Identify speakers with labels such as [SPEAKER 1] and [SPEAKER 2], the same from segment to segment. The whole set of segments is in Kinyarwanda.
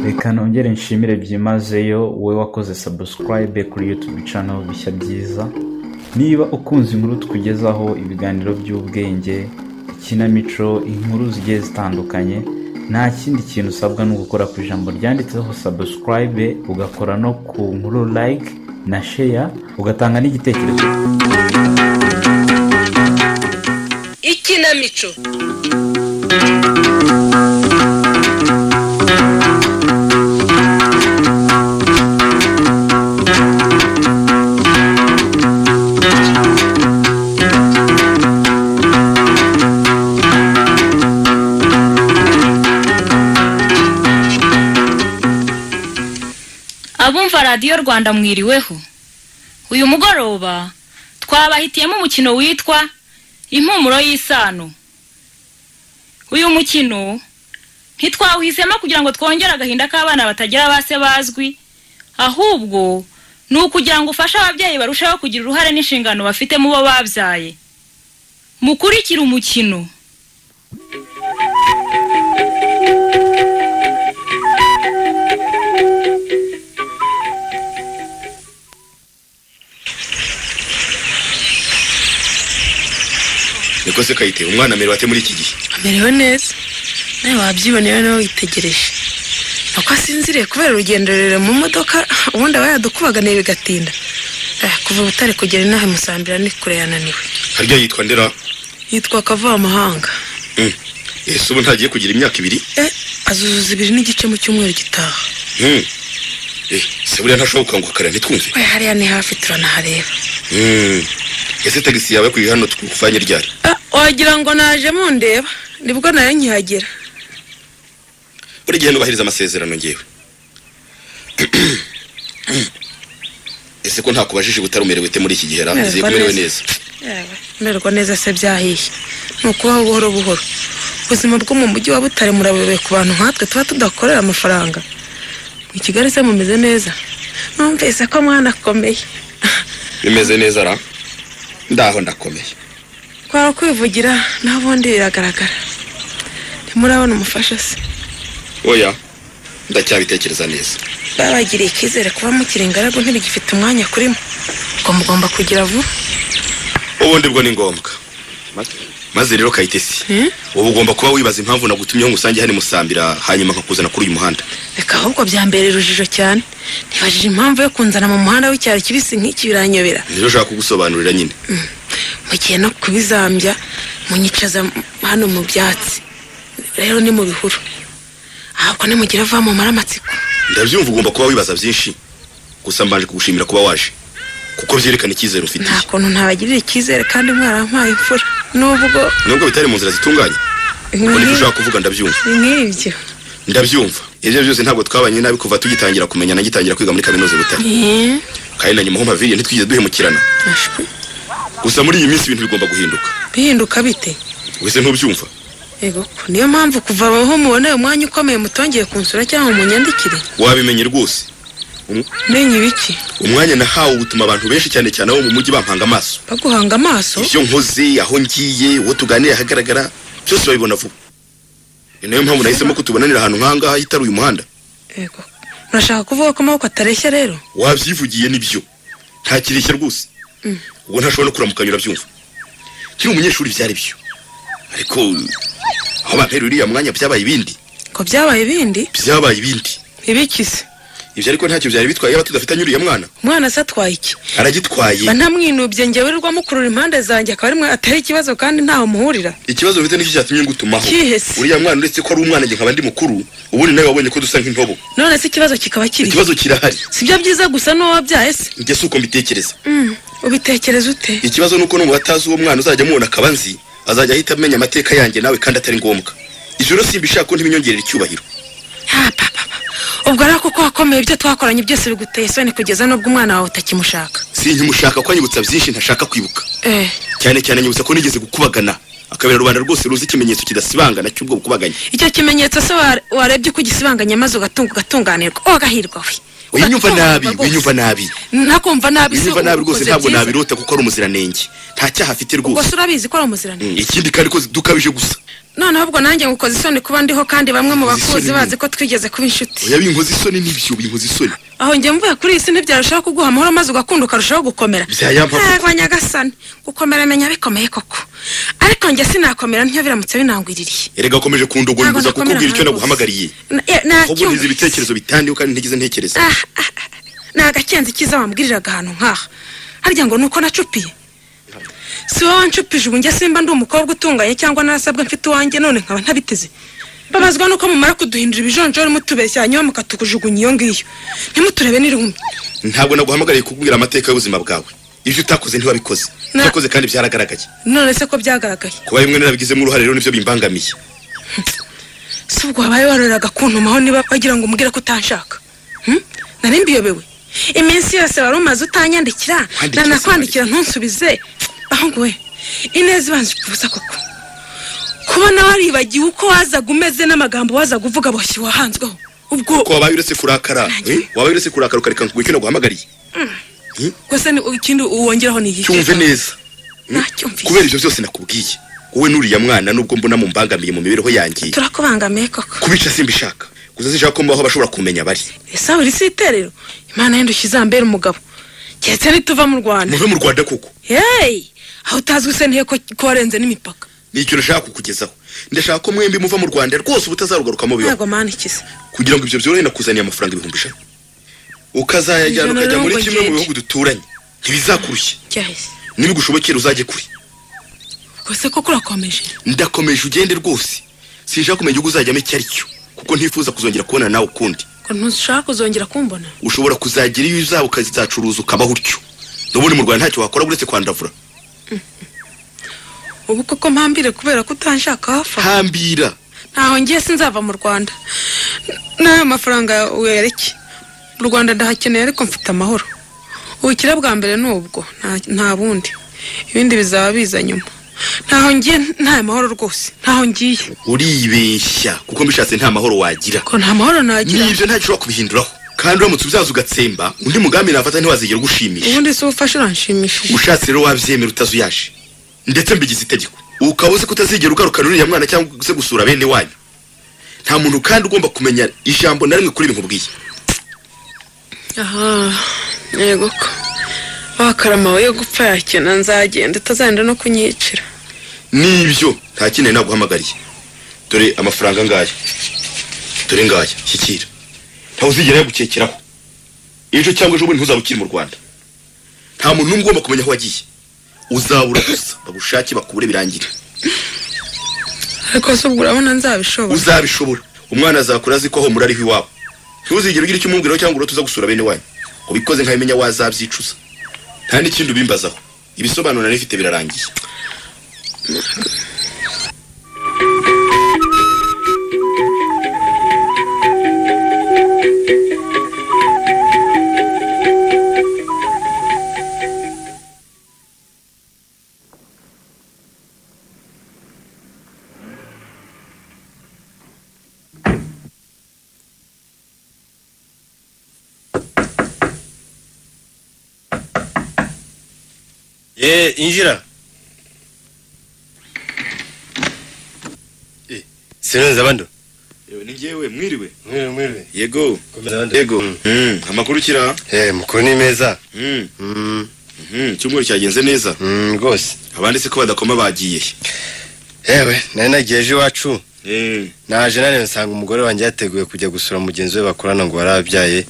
[SPEAKER 1] Reka nongere nshimire byimazeyo wowe wakoze subscribe kuri YouTube channel bishya byiza. Niba ukunze inkuru tukugezaho ibiganiro by'ubwenge, ikinamico, inkuru zigiye zitandukanye, nta kindi kintu usabwa ni ugukora ku ijambo ryanditseho subscribe, ugakora no ku nkuru like na share, ugatanga n'igitekerezo.
[SPEAKER 2] ikinamico
[SPEAKER 3] abumva radiyo rwanda mwiriweho uyu mugoroba twabahitiyemo umukino witwa impumuro y'isano uyu mukino ntitwawuhisemo kugira ngo twongere agahinda k'abana batagira ba se bazwi ahubwo ni ukugira ngo ufashe ababyeyi barushaho kugira uruhare n'inshingano bafite mu bo babyaye mukurikire umukino
[SPEAKER 4] niko se kayite umwana mbere bate muri iki gihe
[SPEAKER 5] amerewe neza nawe wabyiboneye nawe witegereje nuko asinziriye kubera urugendo rurerure mu modoka ubundi aba yadukubaganiye bigatinda Eh, kuva ubutare kugera inaha musambira ni kure yananiwe
[SPEAKER 4] harya yitwa ndera
[SPEAKER 5] yitwa kavamahanga
[SPEAKER 4] Mm. ese ubu ntagiye kugira imyaka ibiri
[SPEAKER 5] eh azuzuza ibiri n'igice mu cyumweru gitaha
[SPEAKER 4] Mm. Eh, se buriya ntashobora gukanguka kare ntitwumve
[SPEAKER 5] we hariya ni hafi turanahareba
[SPEAKER 4] Mm. ese tagisi yawe kuri hano twakuvanye ryari
[SPEAKER 5] Ah, wagira ngo naje mundeba nibwo nayo nkihagera
[SPEAKER 4] buri gihe nubahiriza amasezerano ngewe ese ko ntakubajije ubutari umerewe ute muri iki gihe rambiziye
[SPEAKER 5] Mererwa
[SPEAKER 4] kumerewe
[SPEAKER 5] neza.
[SPEAKER 4] neza
[SPEAKER 5] yewe mererwa neza se byahiye ni ukubaho buhoro buhoro ubuzima bwo mu mujyi wa butare murabuyoboye ku bantu nkatwe tuba tudakorera amafaranga mu kigali se mumeze neza numvise ko mwana akomeye
[SPEAKER 4] bimeze neza ra ndaho ndakomeye
[SPEAKER 5] kwaba kwivugira naho ubundi biragaragara ntimurabona umufasha se
[SPEAKER 4] oya ndacyabitekereza neza
[SPEAKER 5] babagiriye icyizere kuba mukiri ingaragu ntibigifite umwanya kuri mwe ubwo mugomba kugira vuba
[SPEAKER 4] ubundi bwo ni ngombwa maze rero kayitesi
[SPEAKER 5] Hmm?
[SPEAKER 4] ubu ugomba kuba wibaza impamvu nagutumyeho ngo usange hano musambira hanyuma nkakuzana kuri uyu muhanda
[SPEAKER 5] reka ahubwo byambera urujijo cyane ntibajije impamvu yo kunzana mu muhanda w'icyaro kibisi nk'iki biranyobera
[SPEAKER 4] rero ushaka kugusobanurira nyine
[SPEAKER 5] mugiye no kubizambya munyicaza m- hano mu byatsi rero ni mu bihuru ahubwo nimugira vuba mumara amatsiko
[SPEAKER 4] ndabyumva ugomba kuba wibaza byinshi gusa mbanje kugushimira kuba waje kuko byerekana icyizere
[SPEAKER 5] nta
[SPEAKER 4] ufitiye
[SPEAKER 5] kuntu ntabagirira icyizere kandi mwarampaye imfura nubwo
[SPEAKER 4] nubwo bitari mu nzira zitunganye kuko nibyo ushaka kuvuga ndabyumva
[SPEAKER 5] ni nk'ibyo
[SPEAKER 4] ndabyumva ibyo byose ntabwo twabanye nabi kuva tugitangira kumenya nagitangira kwiga muri kaminuza butare
[SPEAKER 5] Eh,
[SPEAKER 4] kandi na nyuma ho maviriye ntitwigeze duhemukirana
[SPEAKER 5] ashwi.
[SPEAKER 4] gusa muri iyi minsi ibintu bigomba guhinduka
[SPEAKER 5] bihinduka bite
[SPEAKER 4] wese ntubyumva
[SPEAKER 5] yego ko niyo mpamvu kuva aho muboneye umwanya ukomeye mutongeye kunsura cyangwa munyandikire
[SPEAKER 4] wabimenye rwose
[SPEAKER 5] menye ibiki
[SPEAKER 4] umwanya nahawe utuma abantu benshi cyane cyane abo mu mujyi bampanga amaso
[SPEAKER 5] baguhanga amaso
[SPEAKER 4] ibyo nkoze aho ngiye uwo tuganira ahagaragara byose babibona vuba ni nayo mpamvu nahisemo kutubonanira ahantu nk'ahangaha hitari uyu muhanda
[SPEAKER 5] yego urashaka kuvuga ko amaboko atareshya rero
[SPEAKER 4] wabyivugiye nibyo nta kireshya rwose ubwo ntashobora no kuramukanya urabyumva kiri umunyeshuri byari byo ariko aho bampera uriya mwanya byabaye ibindi
[SPEAKER 5] ko byabaye ibindi
[SPEAKER 4] byabaye ibindi
[SPEAKER 5] ibikize
[SPEAKER 4] ibyo ariko ntacyo byari bitwaye yaba tudafitanye uriya mwana
[SPEAKER 5] umwana se atwaye iki
[SPEAKER 4] aragitwaye
[SPEAKER 5] mba ntamwinubye njyewe urwa mukurura impande zanjye akaba ari mwe atari ikibazo kandi ntaho muhurira
[SPEAKER 4] ikibazo mfite nicyo cyatumye ngutumaho
[SPEAKER 5] Kihe se?
[SPEAKER 4] uriya mwana uretse ko ari umwana njye nkaba ndi mukuru ubundi nawe wabonye ko dusa nk'intobo
[SPEAKER 5] none se ikibazo kikaba kiri
[SPEAKER 4] ikibazo kirahari
[SPEAKER 5] sibyo byiza gusa n'uwo wabyaye se
[SPEAKER 4] njye si uko mbitekereza
[SPEAKER 5] ubitekereza ute
[SPEAKER 4] ikibazo ni uko nubwo hatazi uwo mwana uzajya amubona akaba nzi azajya ahita amenya amateka yanjye nawe kandi atari ngombwa ijoro simbishaka ko ntibinyongerera icyubahiro
[SPEAKER 5] ha papa ubwo rero kuko wakomeye ibyo twakoranye byose biguteye isoni kugeza n'ubwo umwana wawe utakimushaka
[SPEAKER 4] sinkimushaka ko anyibutsa byinshi ntashaka kwibuka
[SPEAKER 5] eh
[SPEAKER 4] cyane cyane anyibutsa ko nigeze gukubagana akabera rubanda rwose ruzi ikimenyetso kidasibangana cy'ubwo bukubaganya
[SPEAKER 5] icyo kimenyetso se wa- warebye ko ugisibanganya maze ugatunga ugatunganirwa ugahirwa we
[SPEAKER 4] winyumva nabi
[SPEAKER 5] Ugatunganirwa
[SPEAKER 4] winyumva nabi
[SPEAKER 5] rwose. nakumva nabi
[SPEAKER 4] winyumva nabi rwose
[SPEAKER 5] ukoze
[SPEAKER 4] ntabwo
[SPEAKER 5] byiza.
[SPEAKER 4] nabirota kuko ari umuziranenge nta cyaha afite rwose
[SPEAKER 5] gusa urabizi ko ari umuziranenge
[SPEAKER 4] ikindi kandi ko zidukabije gusa
[SPEAKER 5] noneho ubwo nanjye ngukoze isoni kuba ndiho kandi bamwe mu
[SPEAKER 4] Ukoze
[SPEAKER 5] bakuzi
[SPEAKER 4] isoni
[SPEAKER 5] bazi ko twigeze kuba inshuti
[SPEAKER 4] oya binkoze isoni n'ibyo binkoze isoni
[SPEAKER 5] aho njye mvuye kuri iyi si ntibyarushaho kuguha amahoro maze ugakunda ukarushaho gukomera
[SPEAKER 4] Byayampa koko.
[SPEAKER 5] yego nyagasani gukomera menya bikomeye koko ariko njye sinakomera ntyo biramutse binangwiririye
[SPEAKER 4] erega akomeje kundogoya
[SPEAKER 5] Ntabwo
[SPEAKER 4] mbuza
[SPEAKER 5] nakomera
[SPEAKER 4] kukubwira icyo
[SPEAKER 5] nta
[SPEAKER 4] naguhamagariye
[SPEAKER 5] Na- eh, nta
[SPEAKER 4] ahubwo ntize
[SPEAKER 5] cyumvise.
[SPEAKER 4] ibitekerezo bitandiho kandi ntigeze ntekereza
[SPEAKER 5] Ah, ah, ah, ni agakenzi kiza wambwiriraga ahantu nk'aha harya ngo ni uko nacupiye si wowe wanshupije ubu njye simba ndi umukobwa utunganye cyangwa narasabwa mfite uwanjye none nkaba ntabiteze mbabazwa nuko mumara kuduhindura ibijonjoro mutubeshya hanyuma mukatukujugunya iyo ngiyo ntimuturebe n'irumbi
[SPEAKER 4] ntabwo naguhamagariye kukubwira amateka y'ubuzima bwawe ibyo utakoze ntiwabikoze
[SPEAKER 5] Na-
[SPEAKER 4] utakoze kandi byaragaragaye
[SPEAKER 5] none se ko byagaragaye
[SPEAKER 4] kuba bimwe narabigizemo uruhare rero nibyo bimbangamiye
[SPEAKER 5] si ubwo wabaye waroreraga kuntumaho niba wagira ngo umbwire ko utanshaka Hmm? nari mbiyobewe iminsi yose wari umaze utanyandikira
[SPEAKER 4] Kwandikira
[SPEAKER 5] nanakwandikira ntunsubize aho ngo we ineza ibanje kubusa koko kubona waribagiwe uko wazaga umeze n'amagambo wazaga uvuga boshye wahanzweho
[SPEAKER 4] ko
[SPEAKER 5] ubwo
[SPEAKER 4] wabaye uretse kurakara
[SPEAKER 5] Nanjye.
[SPEAKER 4] eh? wabaye uretse kurakara ukareka ngo icyo naguhamagariye
[SPEAKER 5] gusa ni ikindi wongeraho ni iki
[SPEAKER 4] cyumve neza
[SPEAKER 5] ntacyumvise
[SPEAKER 4] kubera ibyo byose nakubwiye wowe n'uriya mwana nubwo mbona mumbangamiye mu mibereho yanjye
[SPEAKER 5] turakubangamiye koko
[SPEAKER 4] kubica simbishaka gusa sinshaka ko mbaho abashobora kumenya bari
[SPEAKER 5] ese buri si iterero imana y'indushyi izambera umugabo keretse nituva mu rwanda
[SPEAKER 4] muve mu rwanda koko
[SPEAKER 5] yeyi aho utazwi se ntihe ko ko warenze n'imipaka
[SPEAKER 4] ni ikintu nashaka kukugezaho ndashaka ko mwembi muva mu rwanda rwose ubutazarugarukamo bibaho
[SPEAKER 5] ntabwo mana ikiza
[SPEAKER 4] kugira ngo ibyo byorohe nakuzaniye amafaranga ibihumbi ijana ukazayajyana
[SPEAKER 5] Ijana
[SPEAKER 4] ukajya muri
[SPEAKER 5] n'ubwo
[SPEAKER 4] kimwe mu
[SPEAKER 5] ngenge.
[SPEAKER 4] bihugu duturanye ntibizakurushye
[SPEAKER 5] cyahise
[SPEAKER 4] nibigushobokera uzajye kure
[SPEAKER 5] ubwo se koko urakomeje
[SPEAKER 4] ndakomeje ugende rwose sinshaka kumenya igihugu uzajyamo icyo ari cyo kuko ntifuza kuzongera kubona nawe ukundi
[SPEAKER 5] ko ntushaka kuzongera kumbona
[SPEAKER 4] ushobora kuzagira iyo uzaba ukazacuruza ukabaho utyo n'ubundi mu rwanda ntacyo wakora uretse kwandavura
[SPEAKER 5] ubu koko mpambire kubera ko utanshaka hafa
[SPEAKER 4] hambira
[SPEAKER 5] ntaho ngiye sinzava mu rwanda n'aya mafaranga wereke mu rwanda ndahakeneye ariko mfite amahoro ubukire bwa mbere ni ubwo nta- nta bundi ibindi bizaba biza nyuma ntaho ngiye nta mahoro rwose ntaho ngiye
[SPEAKER 4] uribeshya kuko mbishatse nta mahoro wagira
[SPEAKER 5] ko nta mahoro nagira
[SPEAKER 4] n'ibyo ntacyo ushobora kubihinduraho kandi uramutse uzaza ugatsemba undi mugambi nafata ntiwazigera ugushimisha
[SPEAKER 5] ubundi si ubufasha uranshimishije
[SPEAKER 4] ushatse rero wabyemera utazuyaje ndetse mbigize itegeko ukaba uzi ko utazigera ugarukana uriya mwana cyangwa se gusura bene wanyu nta muntu kandi ugomba kumenya ijambo na rimwe kuri ibi nkubwiye
[SPEAKER 5] aha yego ko wakarama we yo gupfa yakena nzagenda utazagenda no kunyicira
[SPEAKER 4] n'ibyo nta kintu naguhamagariye dore amafaranga ngaya dore ngaya shyikira ntawe uzigera yagukekeraho ejo cyangwa ejobundi ntuzaba ukiri mu rwanda nta muntu n'umwe ugomba kumenya aho wagiye uzabura gusa bagushake bakubure birangire
[SPEAKER 5] ariko se ubwo urabona nzabishobora
[SPEAKER 4] uzabishobora umwana azakura azi ko aho muri ariho iwabo ntuzigere ugira icyo umubwiraho cyangwa urota uza gusura bene wanyu ubikoze nkabimenya wazabyicuza nta n'ikindi ubimbazaho ibisobanuro nari mfite birarangiye
[SPEAKER 6] ye injira Eh, sinonza bando
[SPEAKER 4] yewe ni ngewe mwiriwe
[SPEAKER 6] mwiriwe mwiriwe
[SPEAKER 4] yego
[SPEAKER 6] Komeza abandi.
[SPEAKER 4] yego
[SPEAKER 6] Mm.
[SPEAKER 4] Mm, amakuru kira
[SPEAKER 6] eh mukuru ni meza
[SPEAKER 4] Mm,
[SPEAKER 6] Mm,
[SPEAKER 4] mhm, icyumweru cyagenze neza
[SPEAKER 6] mm, rwose
[SPEAKER 4] abanditse ko badakoma bagiye
[SPEAKER 6] yewe nari nagiye ejo iwacu
[SPEAKER 4] Mm,
[SPEAKER 6] naje nari nsanga umugore wanjye yateguye kujya gusura mugenzi we bakorana ngo warababyaye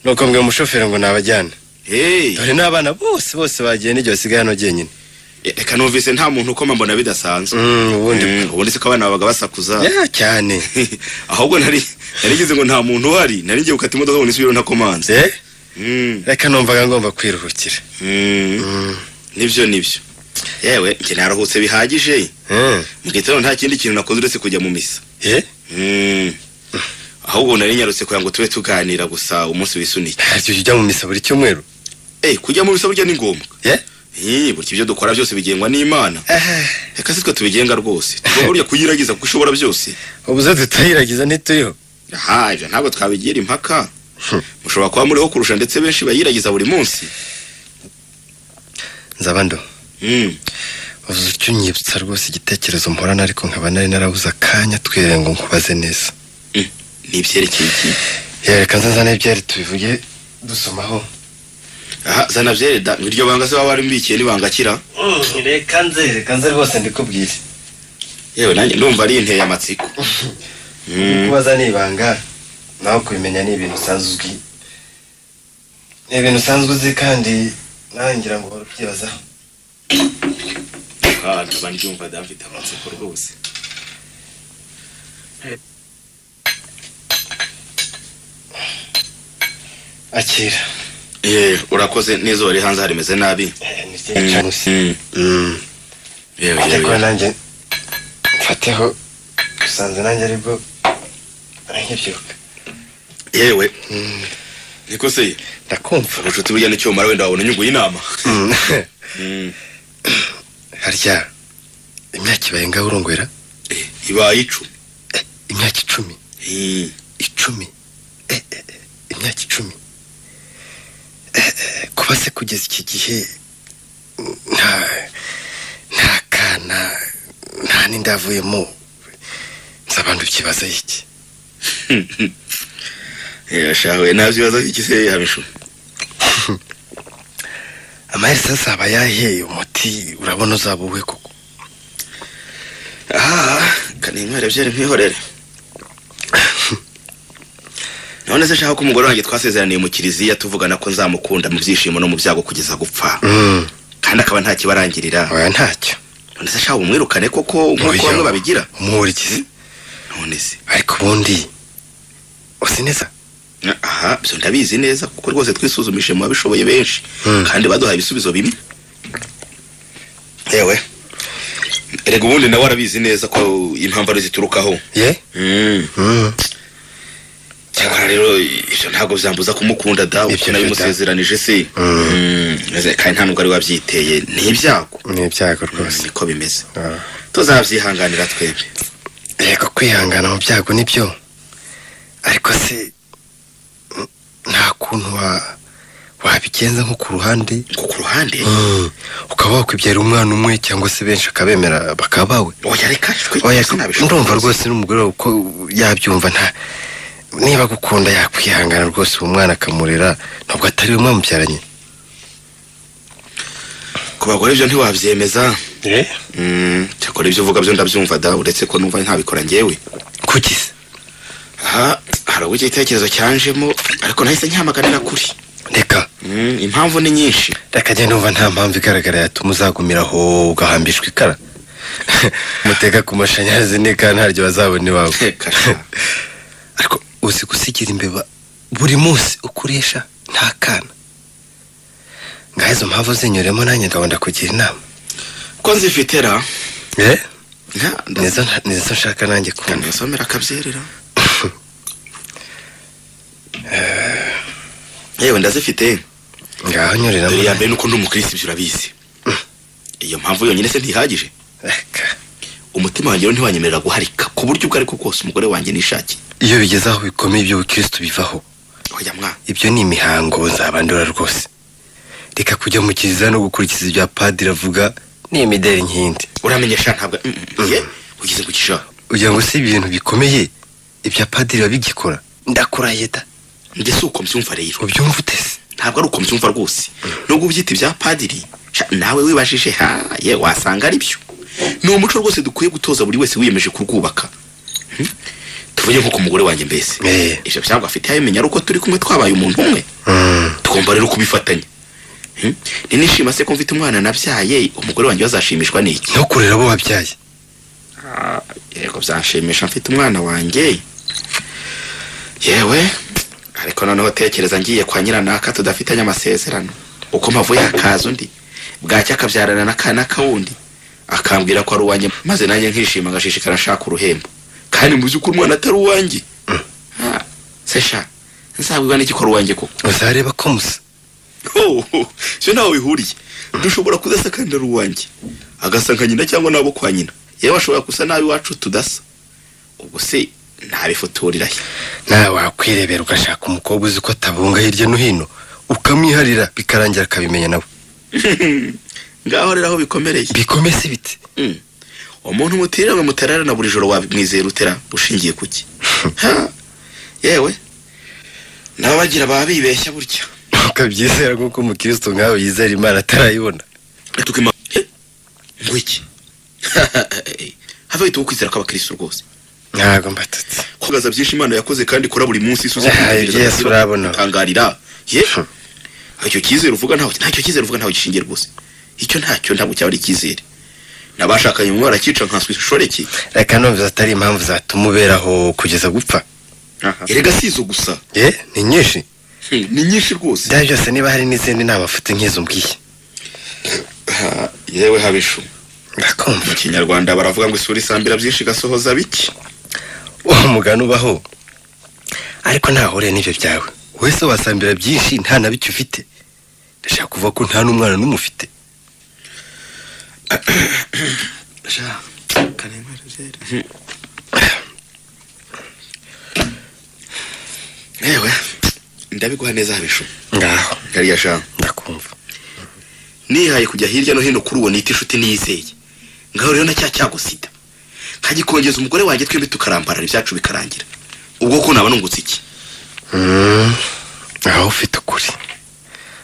[SPEAKER 6] nuko mbwira umushoferi ngo nabajyana
[SPEAKER 4] hey,
[SPEAKER 6] dore n'abana bose bose bagiye n'igihe basigaye hano jyenyine
[SPEAKER 4] e- reka numvise nta muntu ukoma mbona bidasanzwe
[SPEAKER 6] Mm, ubundi
[SPEAKER 4] Mm, ubundi se ko abana babaga basakuza
[SPEAKER 6] ya cyane
[SPEAKER 4] ahubwo nari narigize ngo nta muntu uhari nari ngiye gukata imodoka ngo nisubire ntakomanze
[SPEAKER 6] Eh,
[SPEAKER 4] Mm,
[SPEAKER 6] reka numvaga ngomba kwiruhukira
[SPEAKER 4] mm,
[SPEAKER 6] Mm,
[SPEAKER 4] nibyo nibyo yewe njye naruhutse bihagije
[SPEAKER 6] eh,
[SPEAKER 4] mu gitondo nta kindi kintu nakoze uretse kujya mu misa
[SPEAKER 6] eh,
[SPEAKER 4] Mm, ahubwo nari nyarutse kugira ngo tube tuganira gusa umunsi wisunike
[SPEAKER 6] harya ujya mu misa buri cyumweru
[SPEAKER 4] Eh, kujya mu bisa burya ni ngombwa
[SPEAKER 6] Eh?
[SPEAKER 4] Eh, burya ibyo dukora byose bigengwa n'imana
[SPEAKER 6] Eh,
[SPEAKER 4] reka si twe tubigenga rwose tugomba burya kuyiragiza kuko ushobora byose
[SPEAKER 6] ubu zo tutayiragiza ntituriho
[SPEAKER 4] aha ibyo ntabwo twabigira impaka
[SPEAKER 6] Hmm.
[SPEAKER 4] mushobora kuba muriho kurusha ndetse benshi bayiragiza buri munsi
[SPEAKER 6] nzabando
[SPEAKER 4] Mm,
[SPEAKER 6] uzi icyo unyibutsa rwose igitekerezo mporana ariko nkaba nari narabuze akanya twiriwe ngo nkubaze neza
[SPEAKER 4] Mm, ni ibyerekeye iki
[SPEAKER 6] yereka nzazane ibyari tubivuge dusomaho
[SPEAKER 4] aha zana byere da iryo banga se baba barimbikiye nibanga akira
[SPEAKER 6] reka nze reka nze rwose ndikubwire
[SPEAKER 4] yewe nanjye ndumva ari inteye amatsiko Mm,
[SPEAKER 6] kubaza ni ibanga nawe kubimenya ni ibintu usanzwe uzi ni ibintu usanzwe uzi kandi nawe ngira ngo uhora ubyibazaho
[SPEAKER 4] ah, ndaba ndumva da mfite amatsiko rwose
[SPEAKER 6] akira
[SPEAKER 4] yewe urakoze n'izuba riri hanze harimeze nabi
[SPEAKER 6] Eh, ni ryinshi cyane usi
[SPEAKER 4] Mm, mm. yewe
[SPEAKER 6] ariko
[SPEAKER 4] yewe
[SPEAKER 6] nanjye mfateho usanze nanjye aribwo nkibyuka
[SPEAKER 4] yewe niko se
[SPEAKER 6] ndakumva
[SPEAKER 4] ubucuti burya n'icyo bumara wenda wabona inyungu y'inama
[SPEAKER 6] Mm.
[SPEAKER 4] Mm,
[SPEAKER 6] harya imyaka ibaye ngaho urongwera
[SPEAKER 4] eh, ibaye icumi
[SPEAKER 6] Eh, imyaka icumi
[SPEAKER 4] Mm,
[SPEAKER 6] icumi Eh, eh, eh, imyaka icumi Eh, eh, kuba se kugeza iki gihe nta nta kana nta n'indi avuyemo nzabandi ukibazaho iki
[SPEAKER 4] eh, shawe nabyo ibibazo iki se hamishu
[SPEAKER 6] amahirwe sasa aba yahe umuti urabona uzaba uwe koko
[SPEAKER 4] aha kaninywera byari nkwihorere none se shaka ko umugore wanjye twasezeraniye mu kiliziya tuvugana ko nzamukunda mu byishimo no mu byago kugeza gupfa kandi akaba nta kibarangirira
[SPEAKER 6] oya ntacyo
[SPEAKER 4] none se shaka umwirukane koko nk'uko
[SPEAKER 6] Oya.
[SPEAKER 4] bamwe babigira
[SPEAKER 6] umurikizi
[SPEAKER 4] none se
[SPEAKER 6] ariko ubundi uzi neza
[SPEAKER 4] aha byo ndabizi neza kuko rwose twisuzumishije mu babishoboye benshi
[SPEAKER 6] Mm.
[SPEAKER 4] kandi baduhaye ibisubizo bimwe yewe rega ubundi nawe arabizi neza ko impamvu ari ziturukaho
[SPEAKER 6] ye Mm.
[SPEAKER 4] cyakora rero ibyo ntabwo byambuza kumukunda da
[SPEAKER 6] Ibyo
[SPEAKER 4] uko
[SPEAKER 6] byo da.
[SPEAKER 4] nabimusezeranije se
[SPEAKER 6] Mm.
[SPEAKER 4] Mm, maze kandi nta nubwo ari wabyiteye ni ibyago
[SPEAKER 6] ni ibyago
[SPEAKER 4] Mm,
[SPEAKER 6] rwose
[SPEAKER 4] niko bimeze
[SPEAKER 6] Ah.
[SPEAKER 4] tuzabyihanganira twebwe
[SPEAKER 6] yego kwihangana mu byago nibyo ariko se mm, nta kuntu wa- wabigenza nko ku ruhande
[SPEAKER 4] ngo ku ruhande
[SPEAKER 6] Mm. ukaba wakwibyara umwana umwe cyangwa se benshi akabemera bakaba bawe
[SPEAKER 4] oya reka twe
[SPEAKER 6] oya
[SPEAKER 4] sinabishobora.
[SPEAKER 6] ndumva rwose n'umugore wawe uko yabyumva nta niba agukunda yakwihangana rwose uwo mwana akamurera ntabwo atari we mwamubyaranye
[SPEAKER 4] ku bagore ibyo ntiwabyemeza Mm, cyakora ibyo uvuga byo ndabyumva da uretse ko numva ntabikora ngewe
[SPEAKER 6] kuki se
[SPEAKER 4] aha hari ubwo igitekerezo cyanjemo ariko nahise nkihamaganira kuri
[SPEAKER 6] reka
[SPEAKER 4] Mm, impamvu ni nyinshi
[SPEAKER 6] reka njye ndumva nta mpamvu igaragara yatuma uzagumira aho ugahambishwa ikara muteka ku mashanyarazi neka ntaryo bazabona iwawe
[SPEAKER 4] Reka sha.
[SPEAKER 6] ariko uzi gusigira imbeba buri munsi ukuresha nta kana ngaho izo mpamvu zinyuremo nanjye ngabo ndakugira inama
[SPEAKER 4] ko nzifite ra
[SPEAKER 6] eh
[SPEAKER 4] Nka- nda-
[SPEAKER 6] nizo nta- nizo nshaka nanjye kumva
[SPEAKER 4] kanasomera akabyerera yewe ndazifite
[SPEAKER 6] ngaho nyuriramo
[SPEAKER 4] dore ya mbere nuko ndi umukirisi ibyo urabizi iyo mpamvu yonyine se ntihagije
[SPEAKER 6] Reka.
[SPEAKER 4] umutima wanjye rero ntiwanyemerera guharika ku buryo ubwo ariko bwose umugore wanjye nishakiye
[SPEAKER 6] iyo bigeze aho bikomeye iby'ubukirisitu bivaho
[SPEAKER 4] oya mwana
[SPEAKER 6] ibyo ni imihango nzabandura rwose reka kujya mu kiliziya no gukurikiza ibya padiri avuga ni imideli nkindi
[SPEAKER 4] uramenye sha ntabwo Mm, mm, ye ugeze ku gishaka
[SPEAKER 6] ugira ngo si ibintu bikomeye ibya padiri biba bigikora ndakurahiye da
[SPEAKER 4] njye si uko mbyumva rero
[SPEAKER 6] ubyumva ute se
[SPEAKER 4] ntabwo ari uko mbyumva rwose nubwo ubyita ibya padiri sha, nawe wibajije ha ye wasanga ari byo ni umuco rwose dukwiye gutoza buri wese wiyemeje kurwubaka Hmm? tuvuge nko ku mugore wanjye mbese
[SPEAKER 6] Eh.
[SPEAKER 4] ibyo byago afite yabimenya ari uko turi kumwe twabaye umuntu umwe tugomba rero kubifatanya Hmm? ni nishima se ko mfite umwana nabyaye umugore wanjye bazashimishwa n'iki
[SPEAKER 6] no kurera abo wabyaye
[SPEAKER 4] Ah, yego byanshimisha mfite umwana wanjye yewe ariko noneho tekereza ngiye kwa nyiranaka tudafitanye amasezerano uko mpavuye hakaza undi bwacya akabyarana n'akana kawundi akambwira ko ari uwanjye maze nanjye nkishima ngashishikara nshaka uruhembo kandi mu by'ukuri umwana atari uwanjye Ah, se sha nzabwirwa n'iki ko ari uwanjye koko
[SPEAKER 6] uzareba ko musa
[SPEAKER 4] Oh, oh, sio nawe bihuriye dushobora kudasa kandi ari uwanjye agasa nka nyina cyangwa n'abo kwa nyina yewe ashobora gusa nabi iwacu tudasa ubwo se ntabifotorera he
[SPEAKER 6] nawe wakwirebera ugashaka umukobwa uzi ko atabunga hirya no hino ukamwiharira bikarangira akabimenya nawe
[SPEAKER 4] ngaho rero aho bikomereye
[SPEAKER 6] bikome si biti
[SPEAKER 4] Mm. umuntu mutirira ngo muterare na buri joro wamwizera utera ushingiye ku ki Ha? yewe n'abagira baba bibeshya gutya
[SPEAKER 6] ukabyizera kuko umukristo nkawe yizera imana atarayibona
[SPEAKER 4] Atuka ima- Eh? ngo iki have wita ukwizera kw'abakristo rwose
[SPEAKER 6] ntabwo mbatutse
[SPEAKER 4] kubaza byinshi imana yakoze kandi ikora buri munsi isuza
[SPEAKER 6] Ah, Yesu urabona.
[SPEAKER 4] tangarira ye
[SPEAKER 6] Hmm.
[SPEAKER 4] icyo cyizere uvuga ntaho ntacyo cyizere uvuga ntaho gishingiye rwose icyo ntacyo ntabwo cyaba ari icyizere nabashakanye umwe arakica nkanswe ishoreke
[SPEAKER 6] reka numva atari impamvu zatuma uberaho kugeza gupfa
[SPEAKER 4] erega si izo gusa
[SPEAKER 6] ye ni nyinshi
[SPEAKER 4] Hmm, ni nyinshi rwose
[SPEAKER 6] byari byose niba hari n'izindi nama mfite nk'izo mbwiye
[SPEAKER 4] Ha, yewe habishu mu
[SPEAKER 6] ndakumva
[SPEAKER 4] kinyarwanda baravuga ngo isura isambira byinshi igasohoza bike
[SPEAKER 6] uwo mugani ubaho ariko ntahuriye n'ibyo byawe wese wasambira byinshi nta na bicyo ufite ndashaka kuvuga ko nta n'umwana n'umwe ufite
[SPEAKER 4] yewe ndabiguha neza habishu
[SPEAKER 6] ngaho
[SPEAKER 4] kariya shantu
[SPEAKER 6] ndakumva
[SPEAKER 4] nihaye kujya hirya no hino kuri uwo nita inshuti niyizeye ngaho rero na cya cyago sida nkagikongeza umugore wanjye twembi tukarambarara ibyacu bikarangira ubwo ko naba nungutse iki
[SPEAKER 6] Mm, aho ufite ukuri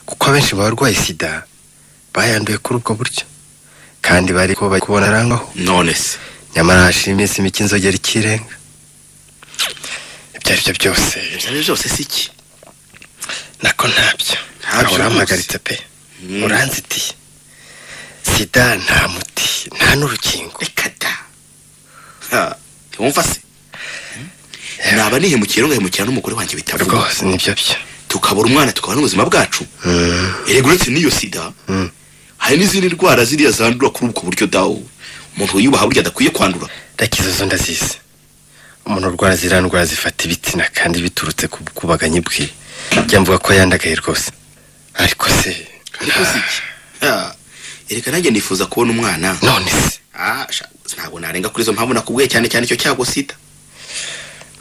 [SPEAKER 6] kuko abenshi barwaye sida bayanduye kuri ubwo buryo kandi bari ko bari kubona arangwaho
[SPEAKER 4] none se
[SPEAKER 6] nyamara hashira iminsi mike inzogera ikirenga ibyo ari byo byose
[SPEAKER 4] ibyo ari byo byose si iki
[SPEAKER 6] nako ntabyo
[SPEAKER 4] Ntabyo
[SPEAKER 6] ntabyo urampagaritse pe
[SPEAKER 4] Mm.
[SPEAKER 6] uranzitiye sida nta muti nta n'urukingo
[SPEAKER 4] reka da Ha, ntiwumva se naba nihemukira ngahemukira n'umugore wanjye bitavuga
[SPEAKER 6] rwose nibyo byo
[SPEAKER 4] tukabura umwana tukabona n'ubuzima bwacu
[SPEAKER 6] Mm,
[SPEAKER 4] erega uretse n'iyo sida
[SPEAKER 6] mm.
[SPEAKER 4] hari n'izindi ndwara ziriya zandura kuri ubwo buryo dawo umuntu wiyubaha burya adakwiye kwandura
[SPEAKER 6] reka izo zo ndazizi umuntu urwara ziriya ndwara zifata ibitsina kandi biturutse ku bukubaganyi bwe njya mvuga ko yandagaye rwose ariko se
[SPEAKER 4] ariko si iki Ha, erega nanjye nifuza kubona umwana
[SPEAKER 6] none se
[SPEAKER 4] Ah, sha- ntabwo narenga kuri izo mpamvu nakubwiye cyane cyane icyo cyago sida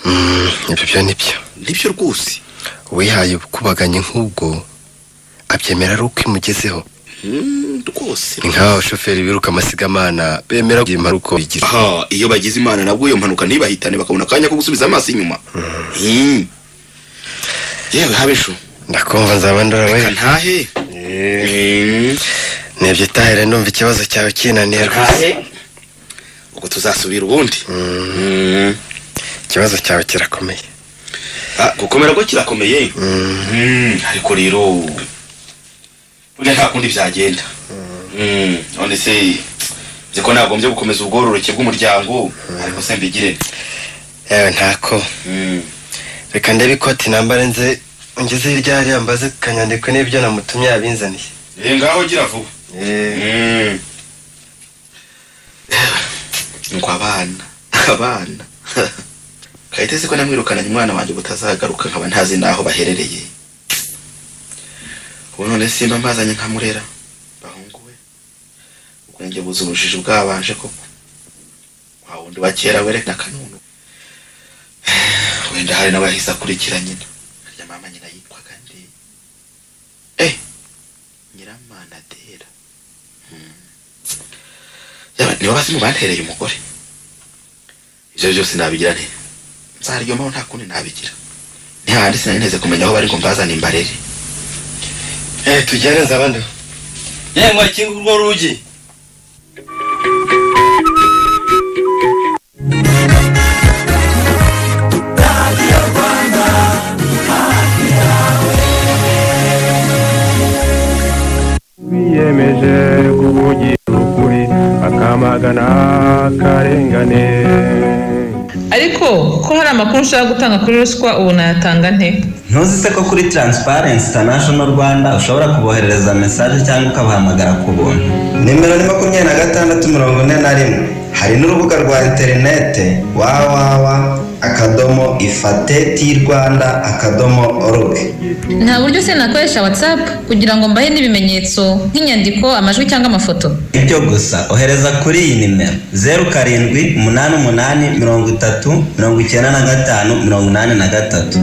[SPEAKER 6] Mm, ibyo byo nibyo
[SPEAKER 4] nibyo rwose
[SPEAKER 6] uwihaye ubukubaganyi nk'ubwo abyemera ari uko imugezeho
[SPEAKER 4] Mm, rwose
[SPEAKER 6] ni nk'aba bashoferi biruka amasigamana bemera kugira impanuka bigira
[SPEAKER 4] aha iyo bagize imana nabwo iyo mpanuka ntibahitane bakabona akanya ko gusubiza amaso inyuma Mm. yewe habesho
[SPEAKER 6] ndakumva nzaba ndurawe
[SPEAKER 4] reka ntahe Mm.
[SPEAKER 6] nibyo utahere numva ikibazo cyawe kinaniye rwose
[SPEAKER 4] ntahe ubwo tuzasubira ubundi Mm.
[SPEAKER 6] ikibazo cyawe kirakomeye
[SPEAKER 4] Ah, gukomera ko kirakomeye Mm, ariko rero burya nta kundi byagenda Mm, none se nzi ko nagombye gukomeza ubwororoke bw'umuryango ariko se mbigire nte?
[SPEAKER 6] yewe ntako
[SPEAKER 4] Mm.
[SPEAKER 6] reka ndebe ikoti nambare nze ngeze hirya hariya mbaze kanyandikwe n'ibyo namutumye yabinzaniye
[SPEAKER 4] Eh, ngaho gira vuba Mm. ngo abana abana kayitesi ko namwirukananye umwana wanjye ubutazagaruka nkaba ntazi n'aho baherereye ubu none simba mbazanye nkamurera bahungu we ubwenge buza ubujiji bwabanje koko wa wundi wa kera werekana kanunu wenda hari n'abahise akurikira nyina harya mama nyina yitwaga nde eh nyiramanadera yaba nibo bazi mu bantereye umugore ibyo byose nabigira nte nzaryomaho nta kundi nabigira ntihandi sinari neze kumenya aho bari ngo mbazane imbarere
[SPEAKER 6] eh tujyane nza abandi yewe mwakinga urwo rugi
[SPEAKER 7] biyemeje kuvugira ukuri bakamagana akarengane
[SPEAKER 8] ariko ko hari amakuru ushaka gutanga kuri ruswa ubu nayatanga nte
[SPEAKER 9] ntuzi se ko kuri Transparency International Rwanda ushobora kuboherereza mesaje cyangwa ukabahamagara ku buntu nimero ni makumyabiri na gatandatu mirongo ine na rimwe hari n'urubuga rwa interinete www
[SPEAKER 10] akadomo ifate ti rwanda akadomo org
[SPEAKER 11] nta buryo se nakoresha watsapu kugira ngo mbahe n'ibimenyetso nk'inyandiko amajwi cyangwa amafoto
[SPEAKER 10] ibyo gusa ohereza kuri iyi nimero zeru karindwi umunani umunani mirongo itatu mirongo icyenda na gatanu mirongo inani na gatatu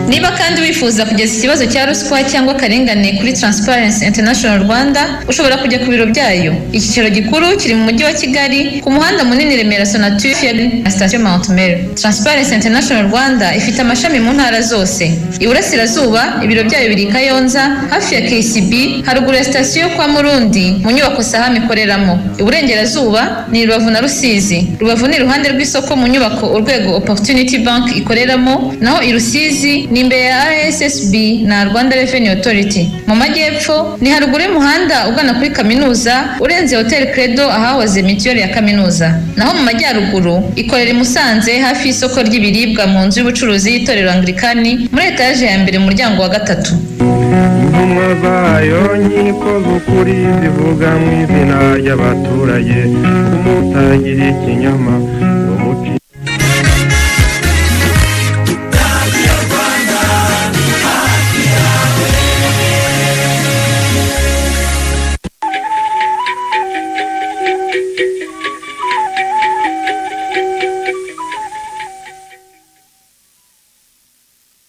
[SPEAKER 11] niba kandi wifuza kugeza ikibazo cya ruswa cyangwa akarengane kuri Transparency International Rwanda ushobora kujya ku biro byayo icyicaro gikuru kiri mu mujyi wa Kigali ku muhanda munini Remera Sonatubes na station Mount Mary Transparency International Rwanda ifite amashami mu ntara zose iburasirazuba ibiro byayo biri i Kayonza hafi ya KCB haruguru ya sitasiyo kwa Murundi mu nyubako Saham ikoreramo iburengerazuba ni Rubavu na Rusizi Rubavu ni iruhande rw'isoko mu nyubako urwego Opportunity Bank ikoreramo naho i Rusizi ni imbere ya RSSB na Rwanda Revenue Authority mu majyepfo ni haruguru y'umuhanda ugana kuri kaminuza urenze Hotel Credo ahahoze mituweli ya kaminuza naho mu majyaruguru ikorera i Musanze hafi y'isoko ry'ibiribwa mu nzu y'ubucuruzi y'itorero Anglikani muri etaje ya mbere mu muryango wa gatatu
[SPEAKER 7] intumwa zayo nkiko z'ukuri zivuga mu izina ry'abaturage kumutangira ikinyoma ngo muci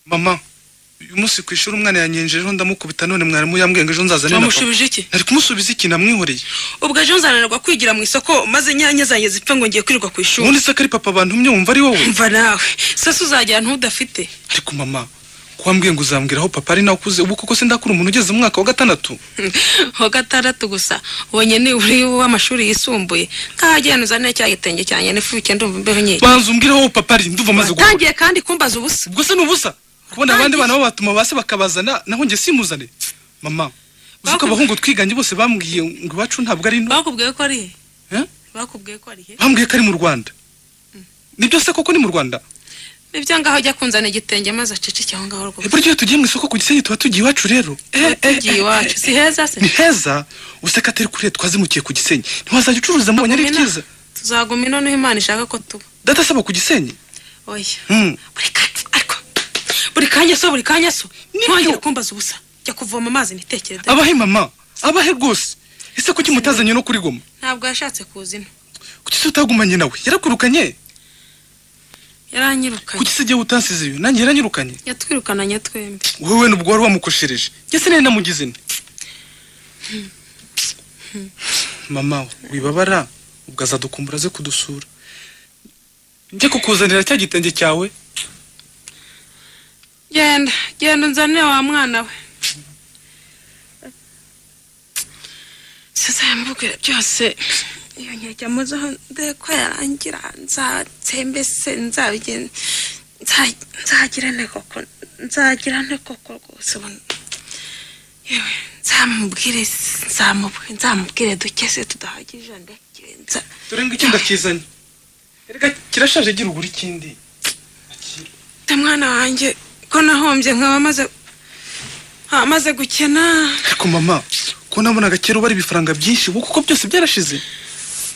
[SPEAKER 12] mama uyu munsi ku ishuri umwana yanyenjejeho ndamukubita none mwarimu yambwenga ejo nzazane na papa
[SPEAKER 5] wamushubije iki
[SPEAKER 12] nari kumusubiza iki namwihoreye
[SPEAKER 5] ubwo ejo nzananirwa kwigira mu isoko maze inyanya zanjye zipfe ngo ngiye kwirirwa ku ishuri
[SPEAKER 12] ubundi se ko ari papa bantumye wumva ari wowe
[SPEAKER 5] mva nawe sasa uzagera ntudafite
[SPEAKER 12] ariko mama ko wambwiye ngo uzambwira aho papa ari nawe ukuze ubu koko se ndakura umuntu ugeze mu mwaka wa gatandatu
[SPEAKER 5] wa gatandatu gusa ubonye niburi w'amashuri yisumbuye nkahagenda uzanire cya gitenge cyanjye n'ifu ikenda umva imbeho nyinshi
[SPEAKER 12] banza umbwire aho papa ari ndumva maze guhura
[SPEAKER 5] tangiye kandi kumbaza ubusa
[SPEAKER 12] ubwo se ni ubusa kubona abandi bana bo batuma base bakabazana naho njye simuzane mama uzi ko
[SPEAKER 5] Bakubwiye-
[SPEAKER 12] abahungu twiganye bose bambwiye ngo iwacu ntabwo ari nto
[SPEAKER 5] bakubwiye ko ari he
[SPEAKER 12] Eh?
[SPEAKER 5] bakubwiye ko ari he
[SPEAKER 12] bambwiye ko ari mu rwanda nibyo se koko ni mu rwanda
[SPEAKER 5] nibyo ngaho ujya kunzana igitenge maze aceceke aho ngaho rwose
[SPEAKER 12] buryo iyo tugiye mu isoko ku gisenyi tuba tugiye iwacu rero Eh, eh,
[SPEAKER 5] tugiye
[SPEAKER 12] eh,
[SPEAKER 5] iwacu
[SPEAKER 12] eh,
[SPEAKER 5] si heza se
[SPEAKER 12] ni heza useka atari kuriya twazimukiye ku gisenyi ntiwazajya ucuruza mubonye ari
[SPEAKER 5] Tugumina.
[SPEAKER 12] byiza
[SPEAKER 5] tuzaguma ino niho imana ishaka ko tuba
[SPEAKER 12] data asaba ku gisenyi
[SPEAKER 5] oya
[SPEAKER 12] Hmm.
[SPEAKER 5] buri kanya ariko buri kanya so buri kanya so ntihongere kumbaza ubusa jya kuvoma amazi nitekere dore.
[SPEAKER 12] abahe mama abahe rwose ese kuki mutazanye no kuri goma
[SPEAKER 5] ntabwo yashatse kuzina
[SPEAKER 12] kuki se utagumanye nawe yarakurukanye
[SPEAKER 5] yaranyirukanye
[SPEAKER 12] kuki se igihe utansize iyo nanjye yaranyirukanye
[SPEAKER 5] yatwirukananye twembi
[SPEAKER 12] wowe nubwo wari wamukoshereje njye sinari namugize nti mama wibabara ubwo azadukumbura aze kudusura njye kukuzanira cya gitenge cyawe
[SPEAKER 5] genda genda unzanire wa mwana we sasa yambubwira byose iyo nkejya muzo ko yarangira nzatembese nzabigenza nzagira ne koko nzagira ne koko rwose ubu- yewe nzamubwire nzamubwire nzamubwire duke se tudahagije ndakirenza
[SPEAKER 12] dore ngo iki ndakizanye erega kirashaje gira ugura ikindi
[SPEAKER 5] ta mwana wanjye ko nahombye nkaba amaze nkaba amaze gukena
[SPEAKER 12] ariko mama ko nabonaga kera ubara ibifaranga byinshi ubu kuko byose byarashize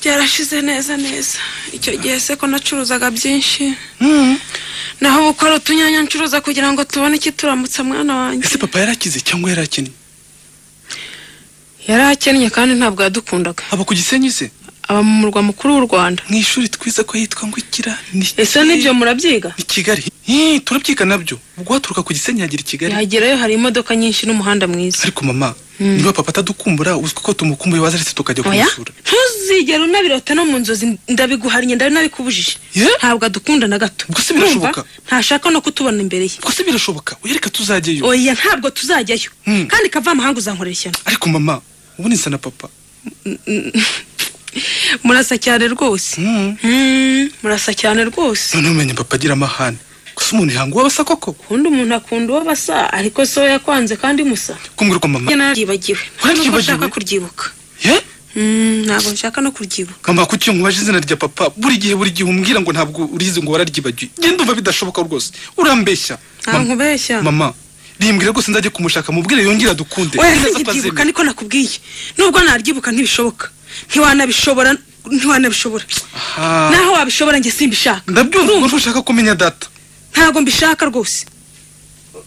[SPEAKER 5] byarashize neza neza icyo gihe se ko nacuruzaga byinshi naho ubu ko ari utunyanya ncuruza kugira ngo tubone ikituramutsa mwana wanjye
[SPEAKER 12] ese papa yarakize cyangwa yarakennye
[SPEAKER 5] yari akennye kandi ntabwo yadukundaga
[SPEAKER 12] aba ku gisenyi se
[SPEAKER 5] aba mu murwa mukuru w'u rwanda
[SPEAKER 12] mu ishuri twiza ko yitwa ngo ikira ni
[SPEAKER 5] ese n'ibyo murabyiga
[SPEAKER 12] ni kigali Hi, turabyiga nabyo ubwo waturuka ku gisenyi yagera i kigali
[SPEAKER 5] yagerayo hari imodoka nyinshi n'umuhanda mwiza
[SPEAKER 12] ariko mama niba papa atadukumbura uzwi ko tumukumbuye waza aretse tukajya
[SPEAKER 5] oya
[SPEAKER 12] kumusura
[SPEAKER 5] ntuzigere unabirota no mu nzozi ndabiguhariye ndari nabikubujije
[SPEAKER 12] Ye?
[SPEAKER 5] ntabwo adukunda na gato
[SPEAKER 12] Ubwo se birashoboka?
[SPEAKER 5] Urumva? ntashaka no kutubona imbere ye
[SPEAKER 12] ubwo se birashoboka oya reka tuzajyayo
[SPEAKER 5] oya ntabwo tuzajyayo
[SPEAKER 12] Hmm.
[SPEAKER 5] kandi kavamahanga uzankorera ishyano
[SPEAKER 12] ariko mama ubundi nsa na papa
[SPEAKER 5] murasa cyane rwose Mm, murasa cyane rwose
[SPEAKER 12] noneho umenya papa agira amahane gusa umuntu ihanga uwabasa koko
[SPEAKER 5] ubundi umuntu akunda uwo basa ariko so yakwanze kandi musa
[SPEAKER 12] kumbwira ko mama
[SPEAKER 5] Njye naryibagiwe ntabwo
[SPEAKER 12] Waryibagiwe?
[SPEAKER 5] nshaka kuryibuka
[SPEAKER 12] ye
[SPEAKER 5] Mm, ntabwo nshaka no kuryibuka
[SPEAKER 12] mama kuki iyo nkubaje izina rya papa buri gihe buri gihe umbwira ngo ntabwo urizi ngo wararyibagiwe ngenda umva bidashoboka rwose urambeshya
[SPEAKER 5] ntabwo nkubeshya
[SPEAKER 12] mama rimbwira rwose nzajya kumushaka mubwire yongere dukunde
[SPEAKER 5] oya
[SPEAKER 12] Nzi neza ko
[SPEAKER 5] ntibyibuka
[SPEAKER 12] azemera.
[SPEAKER 5] niko nakubwiye nubwo naryibuka ntibishoboka ntiwanabishobora
[SPEAKER 13] ntiwanabishobora naho wabishobora njye simbishaka
[SPEAKER 12] ndabyumva ukuntu ushaka kumenya data
[SPEAKER 13] ntabwo mbishaka rwose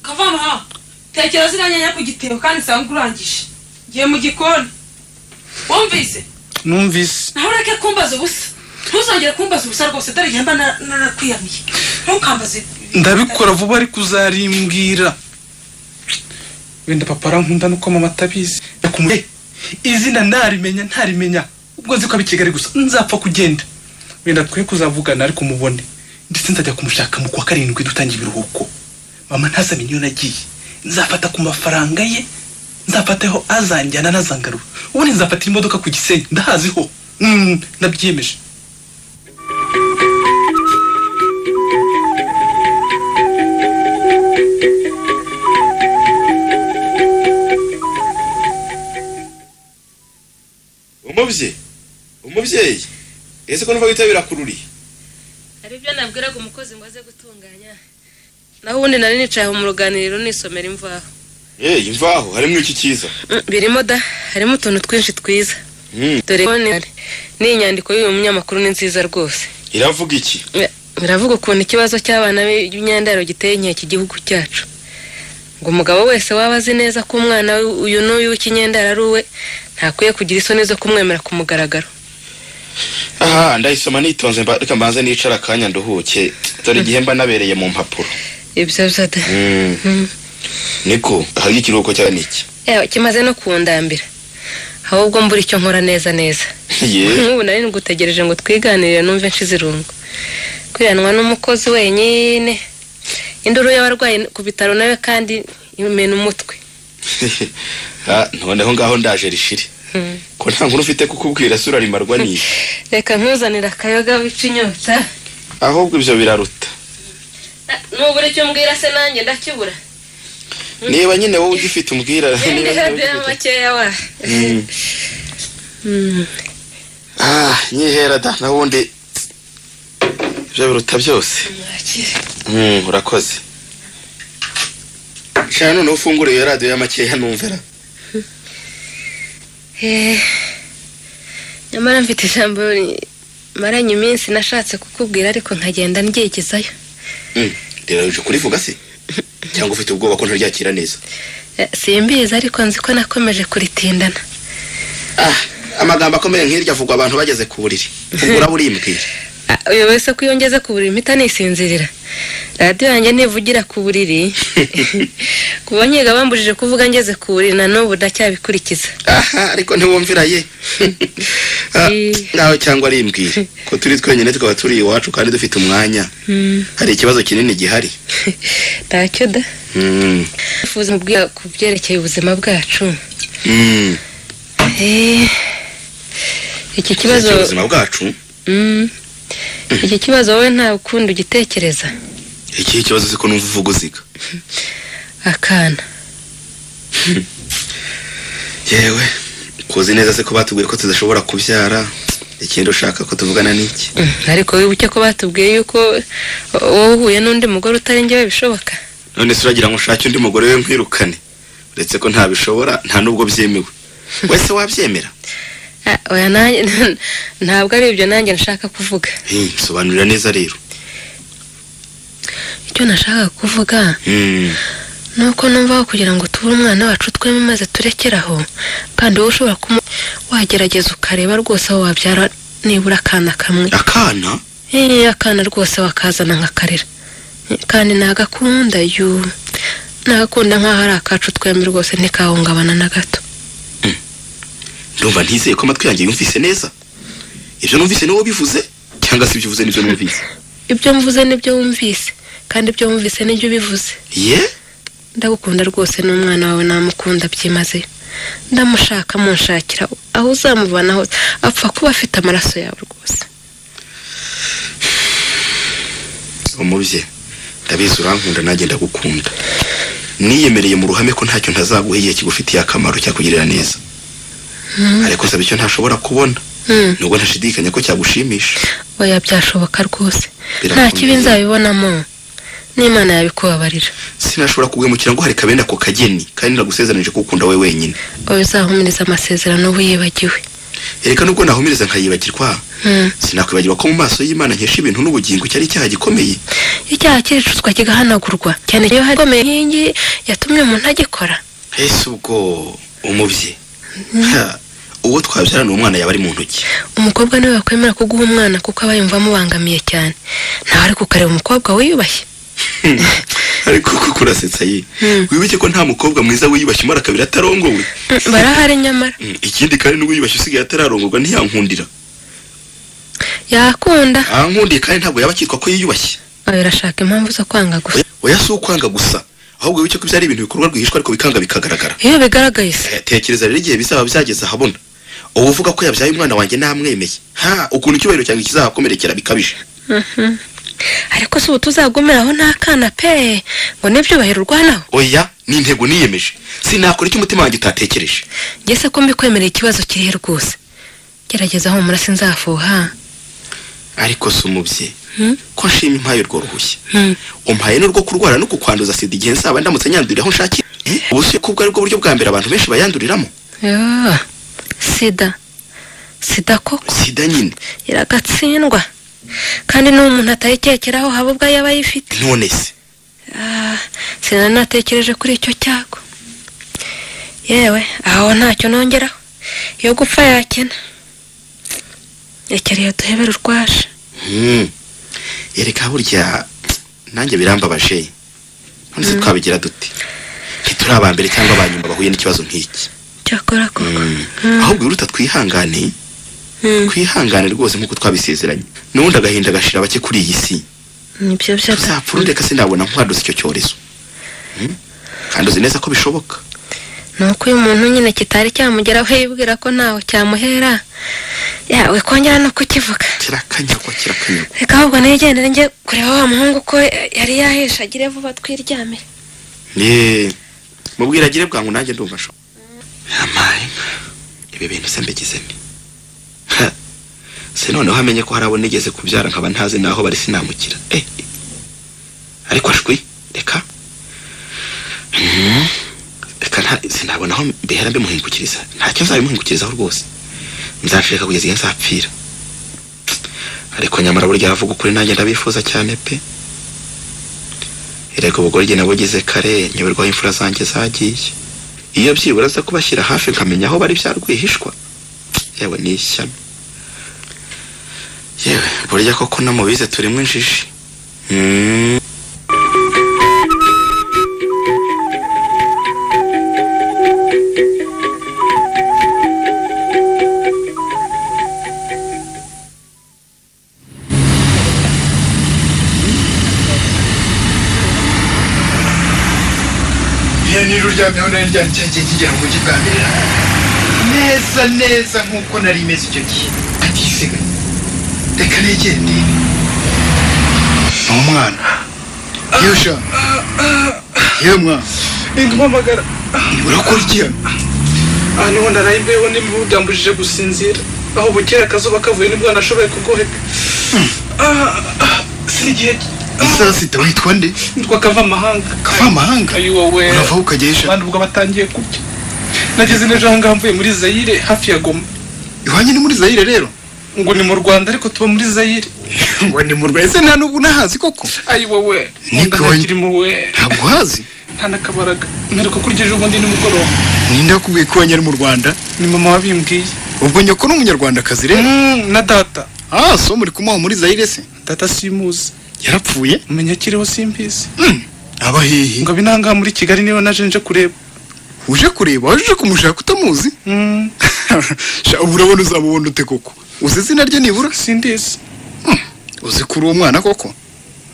[SPEAKER 13] kavamaha tekera ziriya nyanya ku gitebo kandi usanga urangije ngiye mu gikoni wumvise
[SPEAKER 12] numvise
[SPEAKER 13] naho ureke kumbaza ubusa ntuzongere kumbaza ubusa rwose atari igihe mba na- narakwiyamiye ntukambaze
[SPEAKER 12] ndabikora vuba ariko uzarimbwira wenda papa arankunda nuko mama atabizi yakumuye izina narimenya ntarimenya ubwo nzi ko ari kigali gusa nzapfa kugenda wenda twe kuzavugana ariko mubone ndetse nzajya kumushaka mu kwa karindwi dutangiye ibiruhuko mama ntazamenye iyo nagiye nzafata ku mafaranga ye nzafateho azanjyana n'azangarura ubundi nzafatira imodoka ku gisenyi ndahaziho Mm, ndabyiyemeje
[SPEAKER 4] umubyeyi umubyeyi ese ko numva witabira kururi
[SPEAKER 5] hari ibyo nabwiraga umukozi ngo aze gutunganya naho ubundi nari nicaye aho mu ruganiriro nisomera imvaho
[SPEAKER 4] yeyi imvaho harimo iki cyiza
[SPEAKER 5] Mm, birimo da harimo utuntu twinshi twiza dore ko ni- n'iyi nyandiko y'uyu munyamakuru ni nziza rwose
[SPEAKER 4] iravuga iki
[SPEAKER 5] Ya, biravuga ukuntu ikibazo cy'abana b'imyandaro giteye inkeke igihugu cyacu ngo umugabo wese waba azi neza ko umwana we uyu n'uyu w'ikinyendaro ari uwe ntakwiye kugira isoni zo kumwemera ku mugaragaro
[SPEAKER 4] aha ndayisoma nitonze mba- reka mbanze nicara akanya nduhuke dore igihe mba nabereye mu mpapuro
[SPEAKER 5] ibyo byada
[SPEAKER 4] Mm. niko hari ikiruhuko cyaba niki
[SPEAKER 5] Ewe, kimaze no kundambira ahubwo mbura icyo nkora neza neza
[SPEAKER 4] ye
[SPEAKER 5] nk'ubu nari ngutegereje ngo twiganirire numve nshize irungu kwiranwa n'umukozi wenyine induru y'abarwayi ku bitaro nawe kandi imena umutwe
[SPEAKER 4] Ah, none aho ngaho ndaje rishiri
[SPEAKER 5] Mm.
[SPEAKER 4] ko nta nkuru ufite kukubwira sura rimarwa n'isha
[SPEAKER 5] reka nkuzanire akayoga wica inyota
[SPEAKER 4] ahubwo ibyo biraruta
[SPEAKER 5] nubura icyo mbwira se nanjye ndakibura
[SPEAKER 4] niba nyine wowe ugifite umbwira niba nyine wowe
[SPEAKER 5] ndihadira makeya wa
[SPEAKER 4] Mm. ah nyihera da n'ubundi ibyo biruta byose Mm, urakoze shana noneho ufungure iyo radiyo y'amakeya numvira
[SPEAKER 5] Eh, nyamara mfite ijambo maranye iminsi nashatse kukubwira ariko nkagenda ndyegezayo
[SPEAKER 4] Mm, rero kurivuga se cyangwa ufite ubwoba ko ntaryakira neza
[SPEAKER 5] Eh, simbizi ariko nzi ko nakomeje kuritindana
[SPEAKER 4] amagambo akomeye nk'iryo avugwa abantu bageze ku buriri ugura burimbwira
[SPEAKER 5] Ah, uyu wese ko iyo ngeze ku buriri mpita nisinzirira radiyo yanjye ntivugira ku buriri kuba nyiga bambujije kuvuga ngeze ku buriri na n'ubu ndacyabikurikiza
[SPEAKER 4] aha ariko ntiwumvira ye Ah, nawe cyangwa ari imbwire ko turi twenyine tukaba turi iwacu kandi dufite umwanya
[SPEAKER 5] Mm,
[SPEAKER 4] hari ikibazo kinini gihari
[SPEAKER 5] ntacyo da
[SPEAKER 4] Mm,
[SPEAKER 5] nifuza mubwira ku byerekeye ubuzima bwacu
[SPEAKER 4] mm.
[SPEAKER 5] Eh, iki kibazo
[SPEAKER 4] ubuzima bwacu
[SPEAKER 5] Mm. iki kibazo wowe nta ukundi ugitekereza
[SPEAKER 4] ikihe kibazo siko numva uvuga uziga
[SPEAKER 5] akana
[SPEAKER 4] yewe kuzi neza se ko batubwira ko tudashobora kubyara ikindi ushaka ko tuvugana n'iki
[SPEAKER 5] Mm, ariko wibuke ko batubwiye yuko uh, wowe uhuye n'undi mugore utari njyewe bishoboka
[SPEAKER 4] none se uragira ngo ushake undi mugore we nkwirukane uretse ko ntabishobora nta n'ubwo byemewe wese wabyemera
[SPEAKER 5] Ah, oya nanjye ntabwo ari ibyo nanjye nshaka kuvuga
[SPEAKER 4] Hmm, sobanurira neza rero
[SPEAKER 5] icyo nashaka kuvuga
[SPEAKER 4] Hmm.
[SPEAKER 5] ni uko numvaho kugira ngo tubure umwana wacu tweme maze turekere aho kandi wowe ushobora kumu wagerageza ukareba rwose aho wabyara nibura akana kamwe
[SPEAKER 4] akana
[SPEAKER 5] Eh, akana rwose wakazana nkakarera Eh, kandi nagakunda yu nagakunda nk'aho ari akacu twembi rwose ntikahungabana na gato
[SPEAKER 4] ndumva ntizeye ko amatwi yanjye yumvise neza ibyo numvise ni wowe ubivuze cyangwa se ibyo uvuze nibyo numvise
[SPEAKER 5] ibyo mvuze nibyo wumvise kandi ibyo wumvise nibyo ubivuze
[SPEAKER 4] ye
[SPEAKER 5] ndagukunda rwose n'umwana wawe namukunda byimazeyo ndamushaka munshakira aho uzamubona hose apfa kuba afite amaraso yawe rwose
[SPEAKER 4] umubye ndabizi urankunda nanjye ndagukunda niyemereye mu ruhame ko ntacyo ntazaguha igihe kigufitiye akamaro cyakugirira neza ariko nsaba icyo ntashobora kubona
[SPEAKER 5] Mm.
[SPEAKER 4] nubwo ntashidikanya ko cyagushimisha
[SPEAKER 5] oya byashoboka rwose nta
[SPEAKER 4] Birakomeye.
[SPEAKER 5] kibi nzabibonamo n'imana yabikubabarira
[SPEAKER 4] sinashobora kuguhemukira ngo hari kabenda ako kageni kandi ndagusezeranije ko ukunda we wenyine
[SPEAKER 5] oya uzahumuriza amasezerano wiyibagiwe
[SPEAKER 4] reka nubwo nahumireza nkayibagirwa sinakwibagirwa ko mu maso y'imana nkesha ibintu n'ubugingo cyari icyaha gikomeye
[SPEAKER 5] icyaha cy'ibicuruzwa kigahanagurwa cyane iyo hari ikomeye inkingi yatumye umuntu agikora
[SPEAKER 4] ese ubwo umubye Ha, uwo twabyarana umwana yaba ari mu ntoki
[SPEAKER 5] umukobwa niwe wakwemera kuguha umwana kuko aba yumva amubangamiye cyane ntawe ari kukareba umukobwa wiyubashye
[SPEAKER 4] ariko kuko urasetsa ye wibuke ko nta mukobwa mwiza wiyubashye umara kabiri atarongowe
[SPEAKER 5] Mm, barahari nyamara
[SPEAKER 4] Mm, ikindi kandi n'uwiyubashye usigaye atararongorwa ntiyankundira
[SPEAKER 5] yakunda
[SPEAKER 4] ankundiye kandi ntabwo yaba akitwa ko yiyubashye
[SPEAKER 5] oya urashaka impamvu zo kwanga gusa
[SPEAKER 4] oya si ukwanga gusa ahubwo wibuke ko ibyo ari ibintu bikorwa rwihishwa ariko bikanga bikagaragara
[SPEAKER 5] iyo bigaragaye se
[SPEAKER 4] Eh, tekereza rero igihe bizaba byageze ahabona uba uvuga ko yabyaye umwana wanjye ntamwemeye ha ukuntu icyubahiro cyanjye kizahakomerekera bikabije
[SPEAKER 5] Mhm. ariko si ubu tuzagumira aho nta kana pe ngo n'ibyubahiro urwanaho
[SPEAKER 4] oya ni intego niyemeje sinakora icyo umutima wanjye utatekereje
[SPEAKER 5] njye se ko mbikwemereye ikibazo kirihe rwose gerageza humura sinzafuha
[SPEAKER 4] ariko si umubye
[SPEAKER 5] Hmm?
[SPEAKER 4] ko nshima impaye urwo ruhushya
[SPEAKER 5] Hmm.
[SPEAKER 4] umpaye n'urwo kurwara no kukwanduza sida igihe nzaba ndamutse nyandurira aho nshakira Eh, ubu si ko ubwo ari bwo buryo bwa mbere abantu benshi bayanduriramo
[SPEAKER 5] Yoo, sida sida koko
[SPEAKER 4] sida nyine
[SPEAKER 5] iragatsindwa kandi n'uwo umuntu atayikekeraho haba ubwo yaba ayifite
[SPEAKER 4] none se
[SPEAKER 5] Ah, sinanatekereje kuri icyo cyago yewe aho ntacyo nongeraho iyo gupfa yakena rekereye duhebere urwaje
[SPEAKER 4] Hmm. ereka burya nanjye birambabaje none se twabigira dute ntituri aba mbere cyangwa aba nyuma bahuye n'ikibazo nk'iki
[SPEAKER 5] cyakora ko
[SPEAKER 4] ahubwo biruta twihangane twihangane rwose nk'uko twabisezeranye n'ubundi agahinda gashira bake kuri iyi si
[SPEAKER 5] nibyo byose
[SPEAKER 4] tuzapfurure kasi nabona nkwadutse icyo cyorezo Hmm? kandi uzi neza ko bishoboka
[SPEAKER 5] ni uko uyu muntu nyine kitari cyamugeraho yibwira ko ntawe cyamuhera yawe kongera no kukivuga
[SPEAKER 4] kirakanyagwa kirakanyagwa
[SPEAKER 5] reka ahubwo nigendere njye kureba wa muhungu ko yari yahesha agire vuba twiryamire
[SPEAKER 4] Ye, mubwira agire bwangu nanjye ndumva sho amaye ibi bintu se mbigize nti Ha, se noneho amenye ko hari abo nigeze kubyara nkaba ntazi naho bari sinamukira eh eh. ariko ashwi reka Mhm. reka nta sinabona aho mbihera mbimuhingukiriza ntacyo nzabimuhingukirizaho rwose nzashaka kugeza igihe nzapfira ariko nyamara burya aravuga ukuri nanjye ndabifuza cyane pe erega ubugoryi nabugize kare nyoberwaho imfura zanjye zagiye iyo byibura aza kubashyira hafi nkamenya aho bari byarwihishwa yewe ni ishyano yewe burya koko namubize turimo injiji Mm.
[SPEAKER 14] iyo nijoro uryamyeho nari ryari cya gihe kigira ngo ujye ubwambirira neza neza nk'uko nari imeze icyo gihe atisiga reka negere ndebe ni umwana yosha yewe mwana
[SPEAKER 12] intumamagara
[SPEAKER 14] urakora iki hano
[SPEAKER 12] aha niho ndarayimbeho n'imibu byambujije gusinzira aho bukera akazuba kavuye nibwo nashoboye kugoheka Ah, ah, si igihe
[SPEAKER 14] isaa sita witwa nde
[SPEAKER 12] nitwa kavamahanga
[SPEAKER 14] kavamahanga
[SPEAKER 12] ayo wowe
[SPEAKER 14] uravaho ukagesha
[SPEAKER 12] abandi ubwo batangiye kurya nageze n'ejo ahangaha mvuye muri zayire hafi ya goma
[SPEAKER 14] iwanjye ni muri zayire rero
[SPEAKER 12] ngo ni mu rwanda ariko tuba muri zayire
[SPEAKER 14] ngo ni mu rwanda ese nta n'ubu nahazi koko
[SPEAKER 12] ayo wowe nkunda ntakirimo we
[SPEAKER 14] ntabwo uhazi
[SPEAKER 12] nta n'akabaraga mperuka kurya ejo bundi nimugoroba
[SPEAKER 14] ninde wakubwiye ko iwanjye ari mu rwanda
[SPEAKER 12] ni mama wabimbwiye
[SPEAKER 14] ubwo nyoko ni umunyarwandakazi rero
[SPEAKER 12] na data
[SPEAKER 14] ah so muri kumuha muri zayire se
[SPEAKER 12] data simuzi
[SPEAKER 14] yarapfuye
[SPEAKER 12] umenya akiriho simbizi
[SPEAKER 14] aba hehe
[SPEAKER 12] ngo abinanga muri kigali niba naje nje kureba
[SPEAKER 14] uje kureba waje uje kumushaka utamuzi sha ubu urabona uzamubona ute koko uzi izina rye nibura
[SPEAKER 12] sindizi
[SPEAKER 14] uzi kuri uwo mwana koko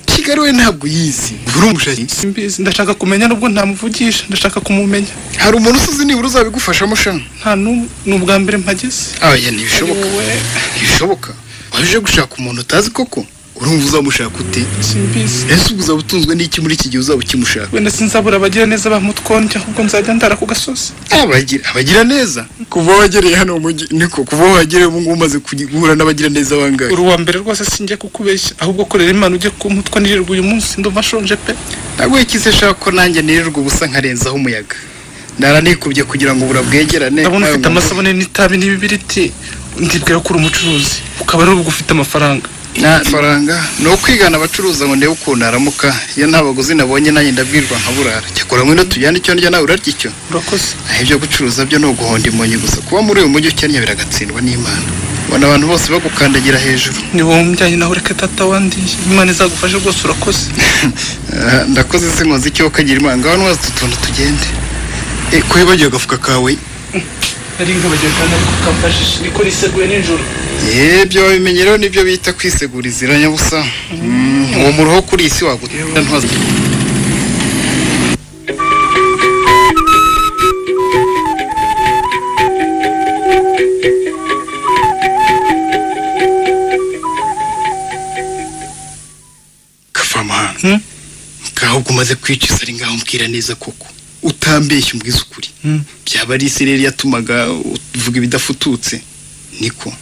[SPEAKER 14] kigali we ntabwo uyizi buri umushayi
[SPEAKER 12] simbizi ndashaka kumenya nubwo ntamuvugisha ndashaka kumumenya
[SPEAKER 14] hari umuntu usize nibura uzabigufashamo sha
[SPEAKER 12] nta n'umwe ni ubwa mbere mpageze
[SPEAKER 14] aya ntibishoboka
[SPEAKER 12] Ari wowe.
[SPEAKER 14] ntibishoboka waje uje gushaka umuntu utazi koko urumva uzamushaka ute
[SPEAKER 12] simbizi
[SPEAKER 14] ese ubu uzaba utunzwe n'iki muri iki gihe uzaba ukimushaka
[SPEAKER 12] wenda sinzabura abagira neza ba mutwonge ahubwo nzajya ndara ku gasozi
[SPEAKER 14] abagira abagira neza kuva wagereye hano mu mujyi niko kuva wagereye ubu ngubu umaze kugi- guhura n'abagira neza bangahe
[SPEAKER 12] uri uwa mbere rwose sinjye kukubeshya ahubwo korera imana ujye ku mutwa nirirwa uyu munsi ndumva nshonje pe
[SPEAKER 14] ntabwo wikize shaka ko nanjye nirirwa ubusa nkarenzaho umuyaga ndara nikubye kugira ngo burabwegerane
[SPEAKER 12] ndabona ufite amasabune n'itabi n'ibibiriti ndibwira ko uri umucuruzi ukaba ari ubwo ufite amafaranga
[SPEAKER 4] amafaranga ni ukwigana abacuruza ngo ndebe ukuntu aramuka iyo nta baguzi nabonye nanjye ndabwirwa nkaburara cyakora ngwino tujyane icyo ndya nawe urarya icyo
[SPEAKER 12] urakoze
[SPEAKER 4] aho ibyo gucuruza byo ni uguhonda imonyi gusa kuba muri uyu mujyi ukennye biragatsindwa n'imana ubona abantu bose bagukandagira hejuru
[SPEAKER 12] ni wowe umujyanye nawe reka tata wandi imana izagufashe rwose urakoze
[SPEAKER 4] Ah, ndakoze sinkoze icyo ukagira imana ngaho nwaza utu tuntu tugende Eh, ko wibagiwe agafuka kawe
[SPEAKER 12] ari nkabagiwe kandi ariko kamfashije niko riseguye nijoro
[SPEAKER 4] yebyo wabimenyereho nibyo bita kwisegura izira nyabusa Mm, uwo muruho kuri iyi si wagutera ntwaza kavamahanga ngaho ubwo umaze kwica isa ari ngaho mbwira neza koko utambeshya umbwiza ukuri byaba ari isi rero yatumaga uvuga ibidafututse niko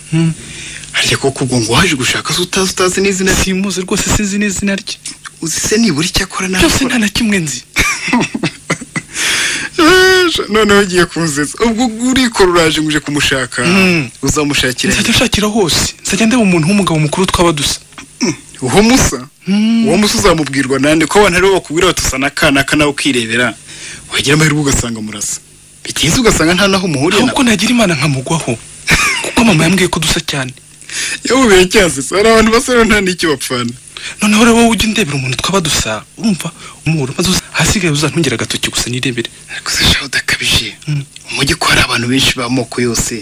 [SPEAKER 4] harya koko ubwo ngo waje gushaka se utazi utazi n'izina rye
[SPEAKER 12] simuzi rwose sinzi n'izina rye
[SPEAKER 4] uzi se nibura icyo akora ntabwo
[SPEAKER 12] byose nta na kimwe nzi
[SPEAKER 4] Ejo, noneho ugiye kunzeza ubwo urikora uraje ngo uje kumushaka
[SPEAKER 12] Mm.
[SPEAKER 4] uzamushakira
[SPEAKER 12] nzajya nshakira hose nzajya ndeba umuntu w'umugabo mukuru twaba dusa
[SPEAKER 4] uwo musa uwo musa uzamubwirwa nande ko abantu aribo bakubwira bati usa n'akana nawe ukirebera wagira amahirwe ugasanga murasa bitinze ugasanga nta naho umuhuriye
[SPEAKER 12] ahubwo nagira imana nkamugwaho kuko mama yambwiye ko dusa cyane
[SPEAKER 4] yewe biracyasesa hari abantu basa rero nta n'icyo bapfana
[SPEAKER 12] noneho rero wowe ujya undebera umuntu twaba dusa urumva umuhoro maze uza- ahasigaye uzantungire agatoki gusa nirebere
[SPEAKER 4] gusa shaho udakabije umujyi ko hari abantu benshi b'amoko yose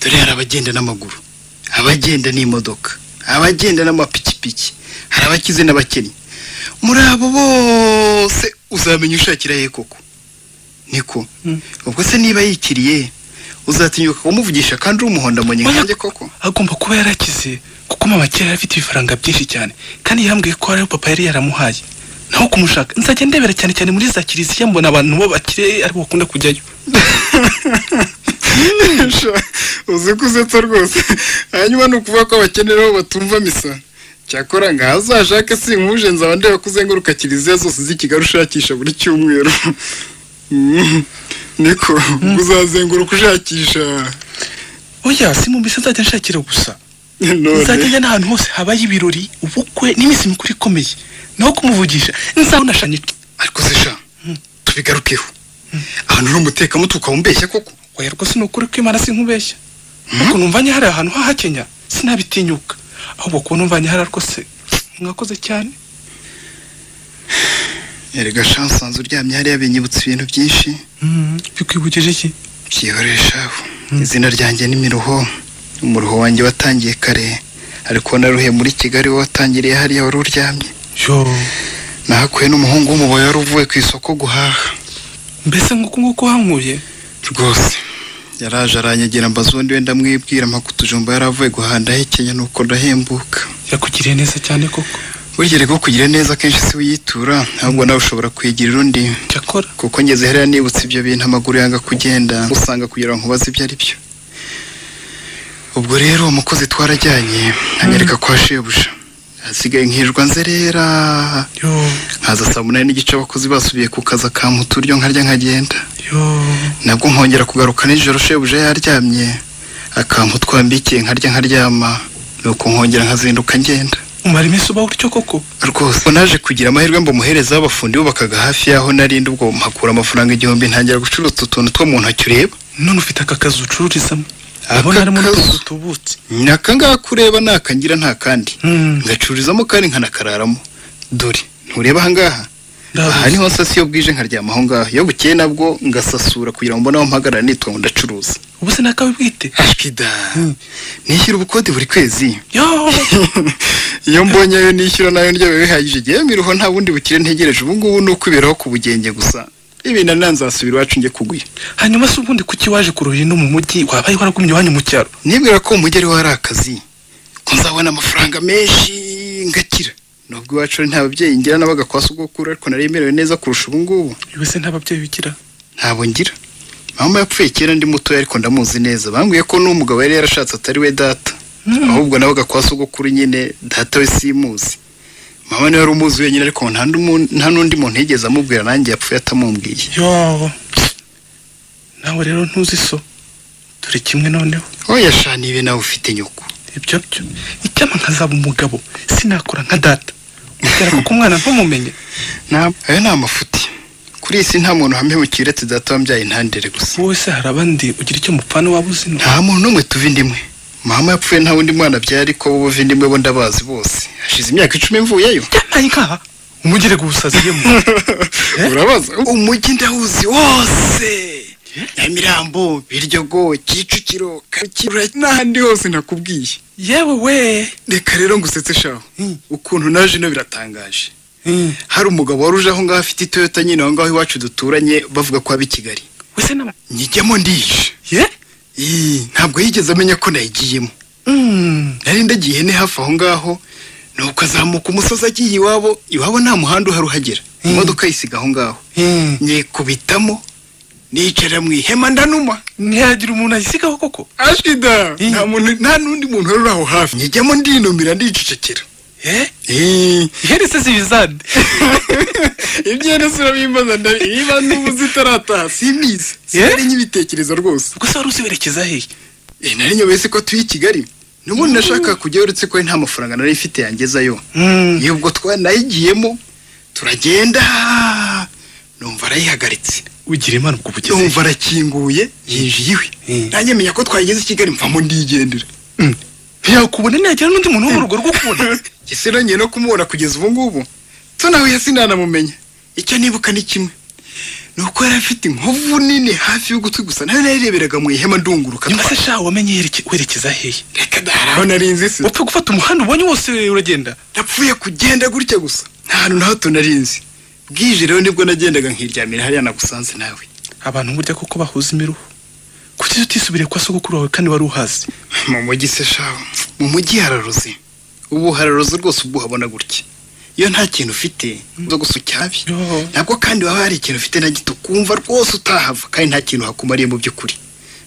[SPEAKER 4] dore hari abagenda n'amaguru abagenda n'imodoka abagenda n'amapikipiki hari abakize n'abakennye muri abo bose uzamenya ushakira ye koko niko ubwo se niba yikiriye uzatinyuka kumuvugisha kandi uri umuhondo mu nyange koko
[SPEAKER 12] agomba kuba yarakize kuko mama kera yari afite ibifaranga byinshi cyane kandi yambwiye ko ariyo papa yari yaramuhaye naho kumushaka nzajya ndebera cyane cyane muri za kiliziya mbona abantu bo bakire aribo bakunda kujyayo
[SPEAKER 4] Sha, uzi ko usetsa rwose hanyuma ni ukuvuga ko abakenera aho batumva misa cyakora ngaho uzashake sinkuje nzaba ndeba ko uzenguruka kiliziya zose z'i kigali ushakisha buri cyumweru Mm, niko ubwo uzazenguruka ushakisha
[SPEAKER 12] oya si mu mbese nzajya nshakira gusa
[SPEAKER 4] None.
[SPEAKER 12] nzajya njya n'ahantu hose habaye ibirori ubukwe n'iminsi mikuru ikomeye naho kumuvugisha nzabona shanye
[SPEAKER 4] ariko se sha tubigarukeho ahantu uri umutekamutwe ukamumbeshya koko
[SPEAKER 12] oya rwose ni ukuri ko imana sinkubeshya ariko numvanye hari ahantu hahakenya sinabitinyuka ahubwo kuba numvanye hari rwose mwakoze cyane
[SPEAKER 4] erega sha nsanze uryamye hariya binyibutsa ibintu byinshi
[SPEAKER 12] bikwibukije iki
[SPEAKER 4] byihoresha izina ryanjye ni miruho umuruho wanjye watangiye kare ariko naruhe muri kigali wowe watangiriye hariya wari uryamye
[SPEAKER 12] yo
[SPEAKER 4] nahakuye n'umuhungu w'umuboyi wari uvuye ku isoko guhaha
[SPEAKER 12] mbese nguko nguko wankuye
[SPEAKER 4] rwose yaraje aranyegera mbaza ubundi wenda mwibwira mpaka utujumba yari avuye guhaha ndahekenya nuko ndahembuka
[SPEAKER 12] yakugiriye neza cyane koko
[SPEAKER 4] burya rero kugira neza akenshi si wiyitura ahubwo nawe ushobora kwigirira undi
[SPEAKER 12] cyakora
[SPEAKER 4] kuko ngeze hariya nibutse ibyo bintu amaguru yanga kugenda usanga kugira ngo nkubaze ibyo ari byo ubwo rero uwo mukozi twarajyanye anyereka kwa shebuja hasigaye nkirirwa nzerera
[SPEAKER 12] yo
[SPEAKER 4] nkaza saa munani n'igice abakozi basubiye ku kazi akamputa uryo nkarya nkagenda
[SPEAKER 12] yo
[SPEAKER 4] nabwo nkongera kugaruka nijoro shebuja yaryamye akampu twambikiye nkarya nkaryama nuko nkongera nkazinduka ngenda
[SPEAKER 12] umara iminsi uba utyo koko
[SPEAKER 4] rwose ubwo naje kugira amahirwe mba umuhereza w'abafundi bubakaga hafi y'aho narindi ubwo mpakura amafaranga igihumbi ntangira gucuruza utu tuntu two mu ntoki ureba
[SPEAKER 12] none ufite aka kazi ucururizamo
[SPEAKER 4] Aka
[SPEAKER 12] ndabona harimo
[SPEAKER 4] kazu.
[SPEAKER 12] n'utuntu tubutse
[SPEAKER 4] ni akangaka ureba ni akangira nta kandi ngacururizamo kandi nkanakararamo dore ntureba ahangaha aha niho nsasa iyo bwije nkaryama aho ngaho iyo bukeye nabwo ngasasura kugira ngo mbone aho mpagarara nitwa ngo ndacuruza
[SPEAKER 12] ubu se nakawe bwite
[SPEAKER 4] ashwida nishyura ubukode buri kwezi
[SPEAKER 12] yo
[SPEAKER 4] iyo mbonye ayo nishyura nayo ndyabaye bihagije igihe miruho nta bundi bukire ntegereje ubu ngubu ni ukwiberaho ku bugenge gusa ibintu nta nzasubira iwacu njye kugwira
[SPEAKER 12] hanyuma se ubundi kuki waje kuruhira no mu mujyi wabaye waragumye iwanyu mu cyaro
[SPEAKER 4] nibwira ko umujyi ari wari akazi ko nzabona amafaranga menshi ngakira nubwo iwacu ari nta babyeyi ngira n'abagakwasi ubwo kuri ariko naremerewe neza kurusha ubu ngubu
[SPEAKER 12] yewe se nta babyeyi ugira
[SPEAKER 4] ntabwo ngira mama yapfuye kera ndi mutoya ariko ndamuzi neza bambwiye ko n'umugabo yari yarashatse atari we data ahubwo nawe gakwasi ubwo kuri nyine data we simuzi mama niwe wari umuzi wenyine ariko nta n'undi mu- nta n'undi muntu yigeze amubwira nanjye yapfuye atamumbwiye
[SPEAKER 12] yo nawe rero ntuzi so dore kimwe noneho
[SPEAKER 4] oya sha nibe nawe ufite nyoko
[SPEAKER 12] ibyo byo icyama nkazaba umugabo sinakora nka data kubera ko umwana ntumumenye
[SPEAKER 4] ayo ni amafuti kuri iyi si nta muntu uhamihukira uretse data wambyaye intandere gusa
[SPEAKER 12] wowe se hari abandi ugira icyo mupfana waba uzi no
[SPEAKER 4] nta muntu n'umwe tuva indimwe mama yapfuye nta wundi mwana abyara ariko bo buva indimwe bo ndabazi bose hashize imyaka icumi mvuyeyo
[SPEAKER 12] yambaye nkaha umugire guhusaziyemo
[SPEAKER 4] urabaza umujyi ndawuzi wose nyamirambo biryogo kicukiro kakirura n'ahandi hose nakubwiye
[SPEAKER 12] yewe we
[SPEAKER 4] reka rero ngusetse shaho ukuntu naje ino biratangaje hari umugabo wari uje aho ngaho afite itoyota nyine aho ngaho iwacu duturanye bavuga ko aba i kigali njyamo ndije ntabwo yigeze amenya ko nayigiyemo nari ndagiye ihene hafi aho ngaho nuko azamuka umusozi agiye iwabo iwabo nta muhanda uhari uhagera imodoka yisiga aho ngaho nyikubitamo nicara mu ihema ndanuma
[SPEAKER 12] ntiyagira umuntu ayisigaho koko
[SPEAKER 4] ashida nta n'undi muntu wari uri aho hafi njyamo ndinumira ndicecekera
[SPEAKER 12] iherese zibizande
[SPEAKER 4] ibyerezo urabimbaza ndabibanda ubu zitarataha simbizi sinari nyibitekerezo rwose
[SPEAKER 12] gusa wari uziberekeza hehe
[SPEAKER 4] nari nyobese ko tuye i kigali n'ubundi nashaka kujya uretse ko nta mafaranga nari mfite yangezayo y'ubwo twanayigiyemo turagenda numva arayihagaritse
[SPEAKER 12] ugira imana ubwo bugeze
[SPEAKER 4] numva arakinguye yinjiye iwe nanjye menya ko twageze i kigali mvamo ndigendera
[SPEAKER 12] ntiyakubona ntiyagira n'undi muntu wo mu rugo rwo kubona
[SPEAKER 4] ese nongeye no kumubona kugeza ubu ngubu so nawe yasi ntanamumenya icyo nibuka ni kimwe ni uko yari afite inkovu nini hafi y'ugutwi gusa nayo nayireberaga mu ihema ndunguruka
[SPEAKER 12] nyuma se sha wamenye werekeza hehe
[SPEAKER 4] reka daraho nari nzi se
[SPEAKER 12] upfa gufata umuhanda ubonye wose uragenda
[SPEAKER 4] napfuye kugenda gutya gusa nta hantu na hato nari nzi bwije rero nibwo nagendaga nkiryamira hariya nagusanze nawe
[SPEAKER 12] abantu burya kuko bahuza imiruho kuki utisubiriye kwa sogokuru wawe kandi wari uhazi
[SPEAKER 4] mu mujyi se shaho mu mujyi hararuze ubu hararuze rwose ubwo uhabona gutya iyo nta kintu ufite zo gusa ucyabi ntabwo kandi waba hari ikintu ufite na gito kumva rwose utahava kandi nta kintu hakumariye mu by'ukuri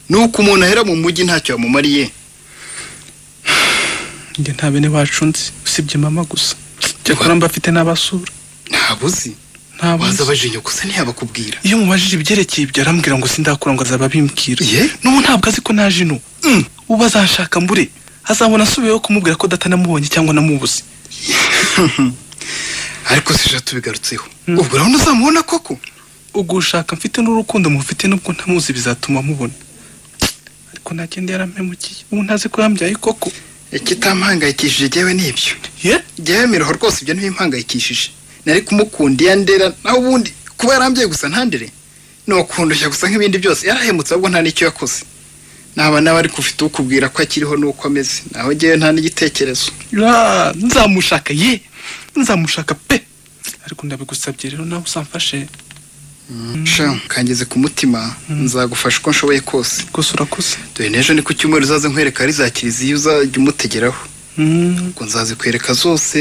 [SPEAKER 4] ni uko umuntu ahera mu mujyi ntacyo yamumariye
[SPEAKER 12] njye nta bene wacu nzi usibye mama gusa cyakora mba afite n'abasura
[SPEAKER 4] ntabuzi waza abaje nyoko gusa ntiyabakubwira
[SPEAKER 12] iyo mubajije ibyerekeye ibyo arambwira ngo sindakura ngo azaba abimbwira n'ubu ntabwo azi ko naje ino ubu azashaka mbure azabona asubiyeho kumubwira ko datanamubonye cyangwa namubuze
[SPEAKER 4] ariko sija tubigarutseho ubwo urabona uzamubona koko
[SPEAKER 12] ubwo ushaka mfite n'urukundo mufite n'ubwo ntamuzi bizatuma mubona ariko ntagenda yaramemukiye ubu ntazi ko yambyaye koko
[SPEAKER 4] ikitampangayikishije jyewe ni ibyo jyewe miroho rwose ibyo ntibimpangayikishije nari kumukunda iyo ndera nawe ubundi kuba yarambyaye gusa ntandere ni ukundushya gusa nk'ibindi byose yarahemutse ahubwo nta n'icyo yakoze naba nawe ariko ufite ukubwira ko akiriho n'uko ameze naho ngewe nta n'igitekerezo
[SPEAKER 12] nzamushaka ye nzamushaka pe ariko ndabigusabye rero nawe uzamfashe
[SPEAKER 4] kangeze ku mutima nzagufasha uko nshoboye kose
[SPEAKER 12] gusa urakuze
[SPEAKER 4] dore n'ejo ni ku cyumweru uzaze nkwereka ari za kiliziya uzajya umutegeraho ngo nzazikwereka zose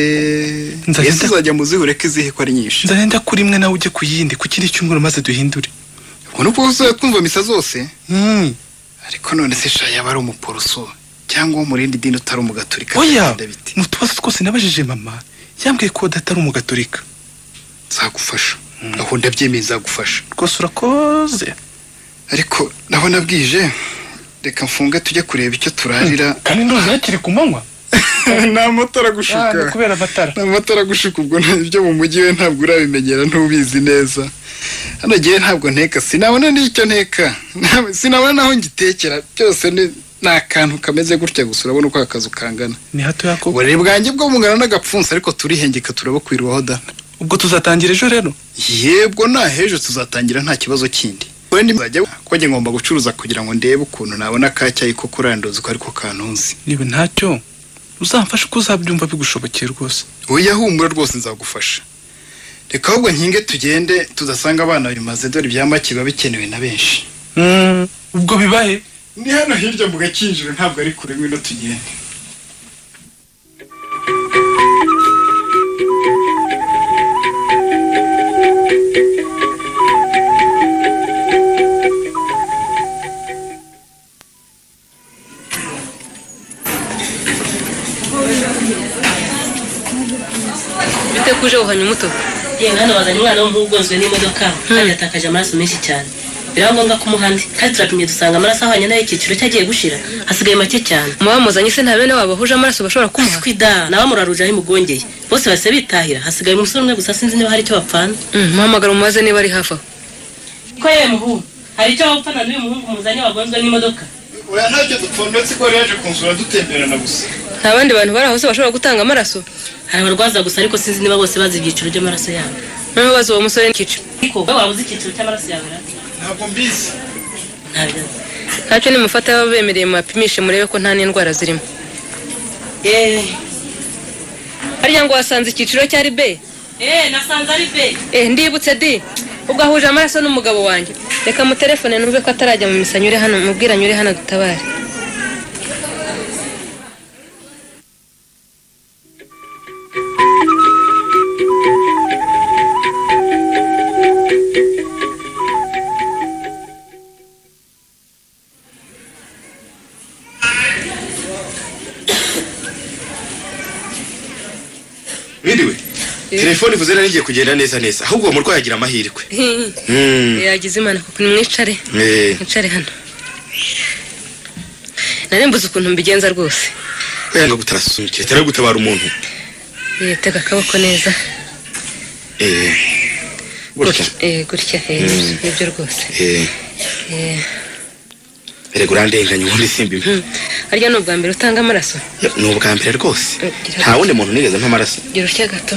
[SPEAKER 4] mbese uzajya mu zihure ko izihe ko ari nyinshi
[SPEAKER 12] nzagenda kuri imwe nawe ujye ku yindi ku kindi cyumweru maze duhindure
[SPEAKER 4] ubwo ni uko kumva misa zose ariko none se sha yaba ari umuporoso cyangwa wo mu rindi dini utari umugaturika
[SPEAKER 12] oya mu tubazo twose nabajije mama yambwiye ko datari umugaturika
[SPEAKER 4] nzagufasha aho ndabyemeye nzagufasha
[SPEAKER 12] rwose urakoze
[SPEAKER 4] ariko nabona bwije reka mfunge tujye kureba icyo turarira
[SPEAKER 12] kandi ntuzi hakiri ku manywa
[SPEAKER 4] ni amatara gushuka
[SPEAKER 12] kubera amatara
[SPEAKER 4] ni amatara gushuka ubwo ibyo mu mujyi we ntabwo urabimenyera ntubizi neza hano ngewe ntabwo nteka sinabona n'icyo nteka sinabona n'aho ngitekera byose ni akantu kameze gutya gusa urabona uko akazu kangana
[SPEAKER 12] ni hatoya ko
[SPEAKER 4] uburere bwanjye bwo bungana n'agapfunsi ariko turihengeka turabukwirwaho da
[SPEAKER 12] ubwo tuzatangira ejo rero
[SPEAKER 4] yebwo nta hejo tuzatangira nta kibazo kindi wenda nzajya ko njye ngomba gucuruza kugira ngo ndebe ukuntu nabona kacyayi ko kuranduza uko ariko kantunze
[SPEAKER 12] niba ntacyo uzamfashe uko uzabyumva bigushobokeye rwose
[SPEAKER 4] wowe humura rwose nzagufasha reka ahubwo nkinge tugende tudasanga abana bimaze dore ibya make biba bikenewe na benshi
[SPEAKER 12] ubwo bibahe
[SPEAKER 4] ni hano hirya mu gakinjiro ntabwo ari kure ngwino tugende
[SPEAKER 3] bite kuje uhanye umuto
[SPEAKER 15] yewe hano bazanye umwana w'umuhungu ugonzwe n'imodoka kandi yatakaje amaraso menshi cyane
[SPEAKER 16] biraba ngombwa ko umuhandi kandi turapimye dusanga amaraso ahwanye n'ay'icyiciro cye agiye gushira hasigaye make cyane
[SPEAKER 5] muba muzanye se nta bene wabo bahuje amaraso bashobora kumuha
[SPEAKER 16] kwida nawe muraruje aho imugongeye bose bahise bitahira hasigaye umusore umwe gusa sinzi niba hari icyo bapfana
[SPEAKER 5] muhamagara umubaze niba ari hafi aho
[SPEAKER 16] ko yewe muhungu hari icyo wapfana n'uyu muhungu muzanye wagonzwe n'imodoka
[SPEAKER 17] oya ntacyo dupfundetse ko yaje kunsura dutemberana gusa
[SPEAKER 5] nta bandi bantu bari aho se bashobora gutanga amaraso
[SPEAKER 16] hari abarwaza gusa ariko sinzi niba bose bazi ibyiciro by'amaraso yabo
[SPEAKER 5] noneho bazi uwo musore n'icyiciro
[SPEAKER 16] ariko wowe waba uzi icyiciro cy'amaraso yawe ra?
[SPEAKER 17] ntabwo mbizi
[SPEAKER 16] ntabwo
[SPEAKER 5] ntacyo nimufata baba bemereye mubapimishe murebe ko nta n'indwara zirimo
[SPEAKER 16] yeee
[SPEAKER 5] harya ngo wasanze icyiciro cyari be
[SPEAKER 16] eee nasanze ari be
[SPEAKER 5] eh ndibutse di ubwo ahuje amaraso n'umugabo wanjye reka muterefone numve ko atarajya mu misa nyure hano mubwira nyure hano dutabare
[SPEAKER 18] mwiriwe telefone ivuze nari igiye kugenda neza neza ahubwo uwo murwayi agira amahirwe Mm.
[SPEAKER 5] yagize imana kuko nimwicare
[SPEAKER 18] Eh.
[SPEAKER 5] mwicare hano nari mbuze ukuntu mbigenza rwose
[SPEAKER 18] yanga gutarasunikira itara gutabara umuntu
[SPEAKER 5] Eh, tega akaboko neza
[SPEAKER 18] Eh, gutya
[SPEAKER 5] Eh, gutya eh,
[SPEAKER 18] Mm.
[SPEAKER 5] nibyo rwose
[SPEAKER 18] Eh,
[SPEAKER 5] Eh,
[SPEAKER 18] erega urandenganya ubundi simbi
[SPEAKER 5] harya ni ubwa mbere utanga amaraso
[SPEAKER 18] ni ubwa mbere rwose
[SPEAKER 5] Eh, gira-
[SPEAKER 18] nta wundi muntu nigeze mpamaraso
[SPEAKER 5] gira utya gato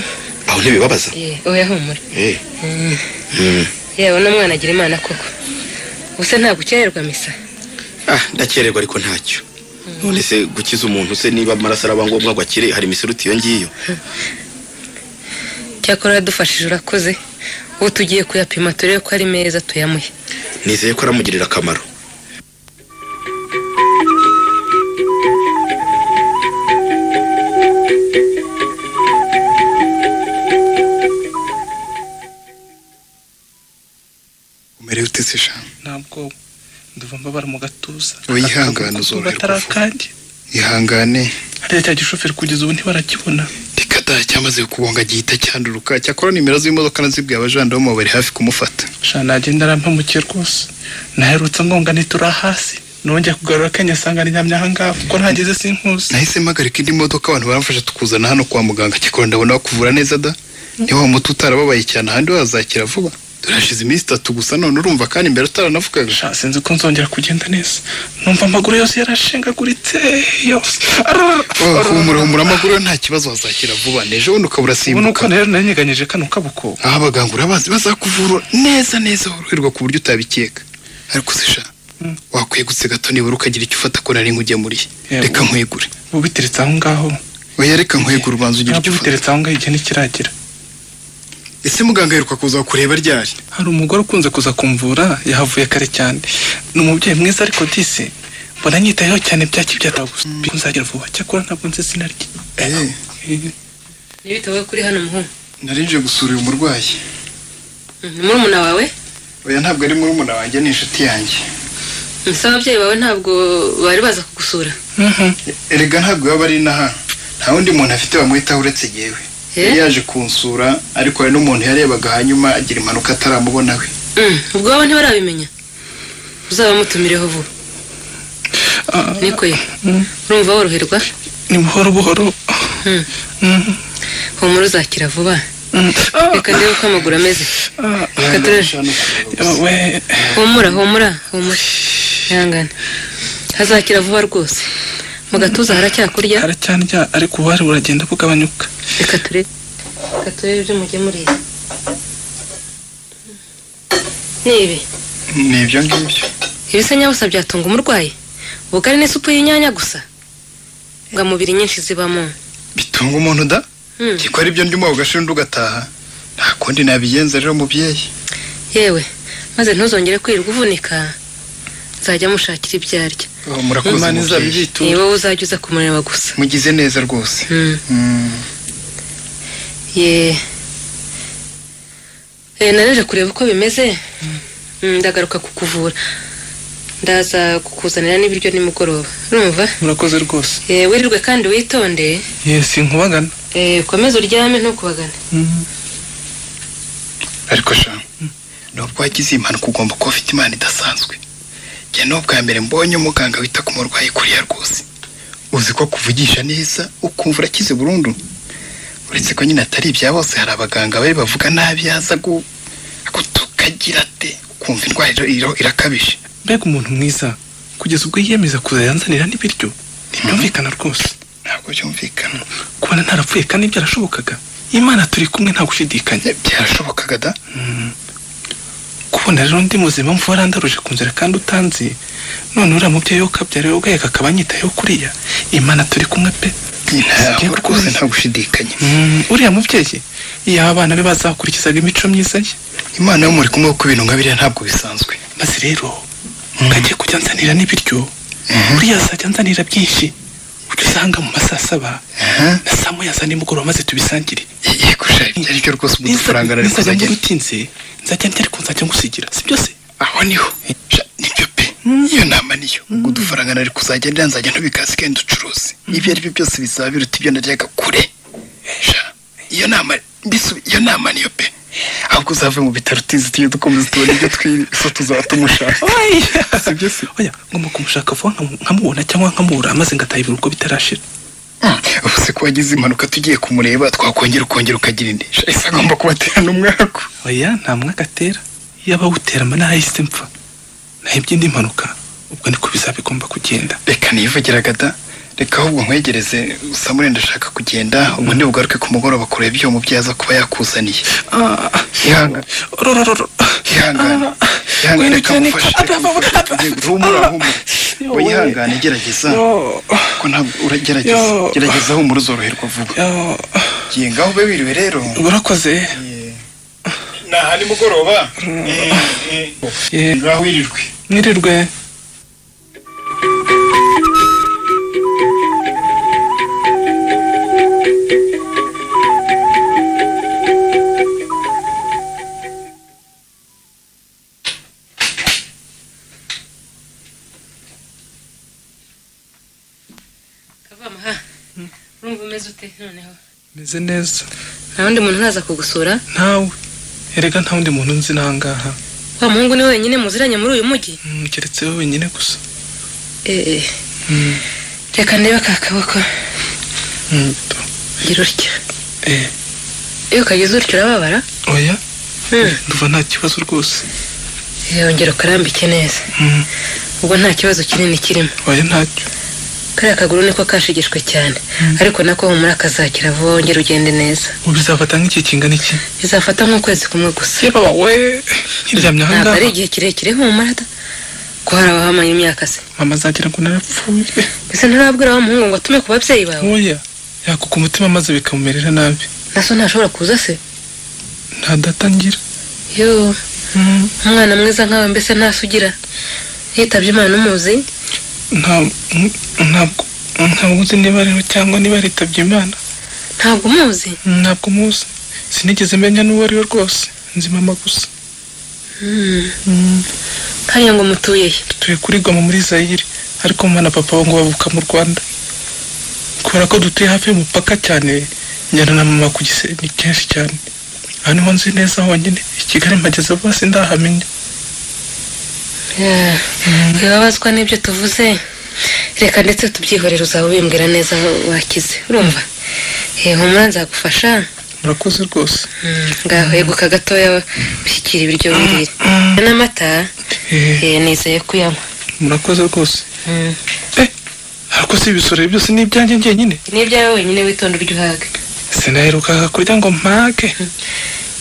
[SPEAKER 18] aho ntibibabaza
[SPEAKER 5] Eh, oya humura
[SPEAKER 18] Eh,
[SPEAKER 5] Mm.
[SPEAKER 18] mm.
[SPEAKER 5] yewe n'umwana agira imana koko ubuse ntabwo ukererwa misa
[SPEAKER 18] ah ndakererwa ariko ntacyo none se gukiza umuntu se niba amaraso araba ngombwa ngo akire hari imiseruti iyo ngiyo
[SPEAKER 5] cyakora uradufashije urakoze ubu tugiye kuyapima turebe ko ari meza tuyamuhe
[SPEAKER 18] nizeye ko aramugirira akamaro
[SPEAKER 4] umerewe utese eshanu
[SPEAKER 12] ntabwo ndumva mbabara mu gatuza
[SPEAKER 4] wihangane uzoroherwa
[SPEAKER 12] batari akandi
[SPEAKER 4] ihangane
[SPEAKER 12] hariya cya gishoferi kugeza ubu ntibarakibona
[SPEAKER 4] reka da cyamaze kubonga gihita cyanduruka cyakora nimero z'imodoka nazibwiye abajandarume bari hafi kumufata
[SPEAKER 12] sha nagenda arampamukiye rwose naherutse ngonga ntitura hasi nongeye kugarura akanya asanga ari nyamyahangaha kuko ntageze sinkuzi
[SPEAKER 4] nahise mpagarika indi modoka abantu baramfasha tukuzana hano kwa muganga cyakora ndabona bakuvura neza da niba wa muti utarababaye cyane ahandi wazakira vuba turashize iminsi itatu gusa none urumva kandi mbere utaranavugaga
[SPEAKER 12] sha sinzi ko nzongera kugenda neza numva amaguru yose yarashengaguritse yose
[SPEAKER 4] Oh, humura humura amaguru yo nta kibazo wazakira vuba nejo bundi ukaba
[SPEAKER 12] ubu
[SPEAKER 4] urasimbuka
[SPEAKER 12] nuko rero nanyeganyije kano kaboko
[SPEAKER 4] aho abaganga urabazi bazakuvura neza neza woroherwa ku buryo utabikeka ariko sisha
[SPEAKER 12] Mm.
[SPEAKER 4] wakwiye gutse gato nibura ukagira icyo ufata ko nari nkugemuriye
[SPEAKER 12] Yewe.
[SPEAKER 4] reka nkwegure
[SPEAKER 12] ubu biteretse aho ngaho
[SPEAKER 4] oya reka nkwegure ubanza ugira icyo
[SPEAKER 12] ntabwo biteretse aho ngaho igihe ntikiragera
[SPEAKER 4] ese muganga aheruka kuza kureba ryari
[SPEAKER 12] hari umugore ukunze kuza kumvura yahavuye kare cyane ni umubyeyi mwiza ariko disi mbona nyitayeho cyane bya kibyara gusa nzagira vuba cyakora ntabwo nzi izina rye
[SPEAKER 5] n'ibitabo kuri hano muhungu
[SPEAKER 4] narinje gusura uyu murwayi
[SPEAKER 5] Mm, ni murumuna wawe
[SPEAKER 4] oya ntabwo ari murumuna wanjye ni inshuti yanjye
[SPEAKER 5] Mm, se ababyeyi bawe ntabwo bari baza kugusura
[SPEAKER 4] erega ntabwo yaba ari inaha nta wundi muntu afite bamuhitaho uretse yewe
[SPEAKER 5] Eh?
[SPEAKER 4] yari yaje kunsura ariko hari n'umuntu yarebaga hanyuma agira impanuka ataramubona we
[SPEAKER 5] Mm, ubwo waba ntibarabimenya uzabamutumireho vuba niko ye urumva woroherwa
[SPEAKER 12] ni buhoro buhoro
[SPEAKER 5] Mm. humura uzakira vuba reka ndebe uko amaguru ameze reka turebe humura humura humura ihangane hazakira vuba rwose mu gatuza haracyakurya
[SPEAKER 12] haracyanirya ariko ububare buragenda bugabanyuka
[SPEAKER 5] reka turebe reka turebe ibyo mugemuriye ni ibi
[SPEAKER 4] ni ibyo ngibyo
[SPEAKER 5] ibisa nyabusa byatunga umurwayi ubugari ni supu y'inyanya gusa ngamubiri nyinshi zibamo
[SPEAKER 4] bitunga umuntu da
[SPEAKER 5] Mm.
[SPEAKER 4] ko ari byo ndimo ugashinda ugataha nta kundi nabigenza rero mubyeyi
[SPEAKER 5] yewe maze ntuzongere kwirirwa uvunika nzajya mushakira ibyo arya
[SPEAKER 4] Oh, murakoze
[SPEAKER 5] Imana
[SPEAKER 4] mubyeyi.
[SPEAKER 5] izabibitura. Ni wowe uzajya uza kumureba gusa
[SPEAKER 4] mugize neza rwose Mm.
[SPEAKER 5] ye Eh, nareje kureba uko bimeze Mm, ndagaruka kukuvura ndaza kukuzanira n'ibiryo nimugoroba urumva
[SPEAKER 12] murakoze rwose
[SPEAKER 5] Eh, wirirwe kandi witonde
[SPEAKER 12] yesi nkubagana
[SPEAKER 5] Eh, ukomeze uryame ntukubagane
[SPEAKER 4] ariko sha nubwo wagize iyi mpanuka ugomba kuba ufite impano idasanzwe njye ni ubwa mbere mbonye umuganga wita ku murwayi kuriya rwose uzi ko kuvugisha neza ukumva urakize burundu uretse ko nyine atari ibya bose hari abaganga bari bavuga nabi yaza gu- gutukagira ate ukumva indwara iro- iro- irakabije
[SPEAKER 12] mbega umuntu mwiza kugeza ubwo yiyemeza kuza yanzanira n'ibiryo ntibyumvikana rwose
[SPEAKER 4] ntabwo byumvikana
[SPEAKER 12] kubona ntarapfuye kandi byarashobokaga imana turi kumwe nta gushidikanya
[SPEAKER 4] byarashobokaga da
[SPEAKER 12] kubona rero ndi muzima mvu warandaruje ku nzira kandi utanzi none uriya mubyeyi wo kabyara wowe ubwaye akaba anyitayeho kuriya imana turi kumwe pe
[SPEAKER 4] ntabwo rwose nta gushidikanya
[SPEAKER 12] uriya mubyeyi iyo abana be bazakurikizaga imico myiza ye
[SPEAKER 4] imana yo muri kumwe kuko ibintu nka biriya ntabwo bisanzwe
[SPEAKER 12] maze rero mukajya kujya nzanira n'ibiryo buriya azajya nzanira byinshi ujya usanga mu ma saa saba na saa moya za nimugoroba maze tubisangire
[SPEAKER 4] yego ari byo rwose ubu dufaranga ariko
[SPEAKER 12] nzajya
[SPEAKER 4] uzajya-
[SPEAKER 12] mbura utinze nzajya ndya ariko nzajya ngusigira si byose
[SPEAKER 4] aho niho Sha, nibyo pe iyo nama niyo ubwo udufaranga nari kuzagendera nzajya ntubikaze kandi ducuruze ibyo ari byo byose bizaba biruta ibyo naryaga kure Sha, iyo nama mbisu iyo nama niyo pe ahubwo uzave mu bitaro utize tuyo dukomeza tubona ibyo twiso tuzaba tumushaka
[SPEAKER 12] sibyo se oya ngomba kumushaka vuba nkamu- nkamubona cyangwa nkamubura maze ngatahibura uko bitarashira
[SPEAKER 4] ubu se ko wagize impanuka tugiye kumureba twakongera ukongera ukagira indi Sha, ese agomba kubatera n'umwaku
[SPEAKER 12] oya nta mwaka atera iyo abawutera mba narahise mpfa nahebye indi mpanuka ubwo niko bizaba bigomba kugenda
[SPEAKER 4] reka niyivugiraga da reka ahubwo nkwegereze usamure ndashaka kugenda ubundi bugaruke ku mugoroba kureba iyo umubyeyi aza kuba yakuzaniye ihangane ihangane ihangane reka mufashe humura humura wihangane gerageza kuko ntabwo uragerageza
[SPEAKER 12] Yo.
[SPEAKER 4] gerageza humura uzoroherwa vuba ngiye ngaho ube wiriwe rero
[SPEAKER 12] urakoze
[SPEAKER 4] naha nimugoroba ngaho wirirwe
[SPEAKER 12] mwirirwe
[SPEAKER 5] kavamaha urumva umeze ute noneho
[SPEAKER 12] meze neza
[SPEAKER 5] nta wundi muntu uraza kugusura
[SPEAKER 12] ntawe erega nta wundi muntu nzi n'ahangaha
[SPEAKER 5] wa muhungu ni wenyine muziranye muri uyu mujyi
[SPEAKER 12] Mm, keretse wowe wenyine gusa
[SPEAKER 5] eee reka ndebe ka kaboko
[SPEAKER 12] Mm,
[SPEAKER 5] gira utya
[SPEAKER 12] eh,
[SPEAKER 5] iyo ukagize utyo urababara
[SPEAKER 12] oya ndumva nta kibazo rwose
[SPEAKER 5] yongera ukarambike neza
[SPEAKER 12] Mm,
[SPEAKER 5] ubwo nta kibazo kinini kirimo
[SPEAKER 12] oya ntacyo
[SPEAKER 5] kariya kaguru niko kashigishwe cyane ariko nako humura akazakira vuba wongere ugende neza
[SPEAKER 12] ubu bizafata nk'igihe kingana iki
[SPEAKER 5] bizafata nk'ukwezi kumwe gusa
[SPEAKER 12] we nkiryamye
[SPEAKER 5] ntabwo
[SPEAKER 12] ahangaha
[SPEAKER 5] ari igihe kirekire humura da ko hari abahamanya imyaka se
[SPEAKER 12] mama azagira ngo narapfuye
[SPEAKER 5] mbese ntarabwira wa muhungu ngo atume ku babyeyi bawe
[SPEAKER 12] oya yakuka umutima maze bikamumerera nabi
[SPEAKER 5] naso ntashobora kuza se
[SPEAKER 12] ntadatangira
[SPEAKER 5] yo umwana mwiza nkawe mbese ntasugira yitabye imana umuzi
[SPEAKER 12] nta- mm, ntabwo ntabwo uzi niba rero cyangwa niba yitabye imana
[SPEAKER 5] ntabwo umuzi
[SPEAKER 12] ntabwo muzi sinigeze menya n'uwo ari we rwose nzi mama gusa
[SPEAKER 5] hariya ngo mutuye he
[SPEAKER 12] dutuye kuri goma muri zayire ariko mama na papa we ngo bavuka mu rwanda kubera ko dutuye hafi y'umupaka cyane njyana na mama ku gisenge kenshi cyane aha niho nzi neza honyine i kigali mpageze vuba sindahamenya
[SPEAKER 5] Yeah. wibabazwa n'ibyo tuvuze reka ndetse tubyihorere uzaba ubimbwira neza wakize urumva Eh, humura nzagufasha
[SPEAKER 12] murakoze rwose
[SPEAKER 5] ngaho yeguka gatoya ushyikira ibiryo bibiri n'amata eh, nizeye kuyanywa
[SPEAKER 12] murakoze rwose ariko si ibisorero byose ni ibyanjye njyenyine
[SPEAKER 5] n'ibyawe wenyine witonda uryo uhaga
[SPEAKER 12] sinaherukaga kurya ngo mpage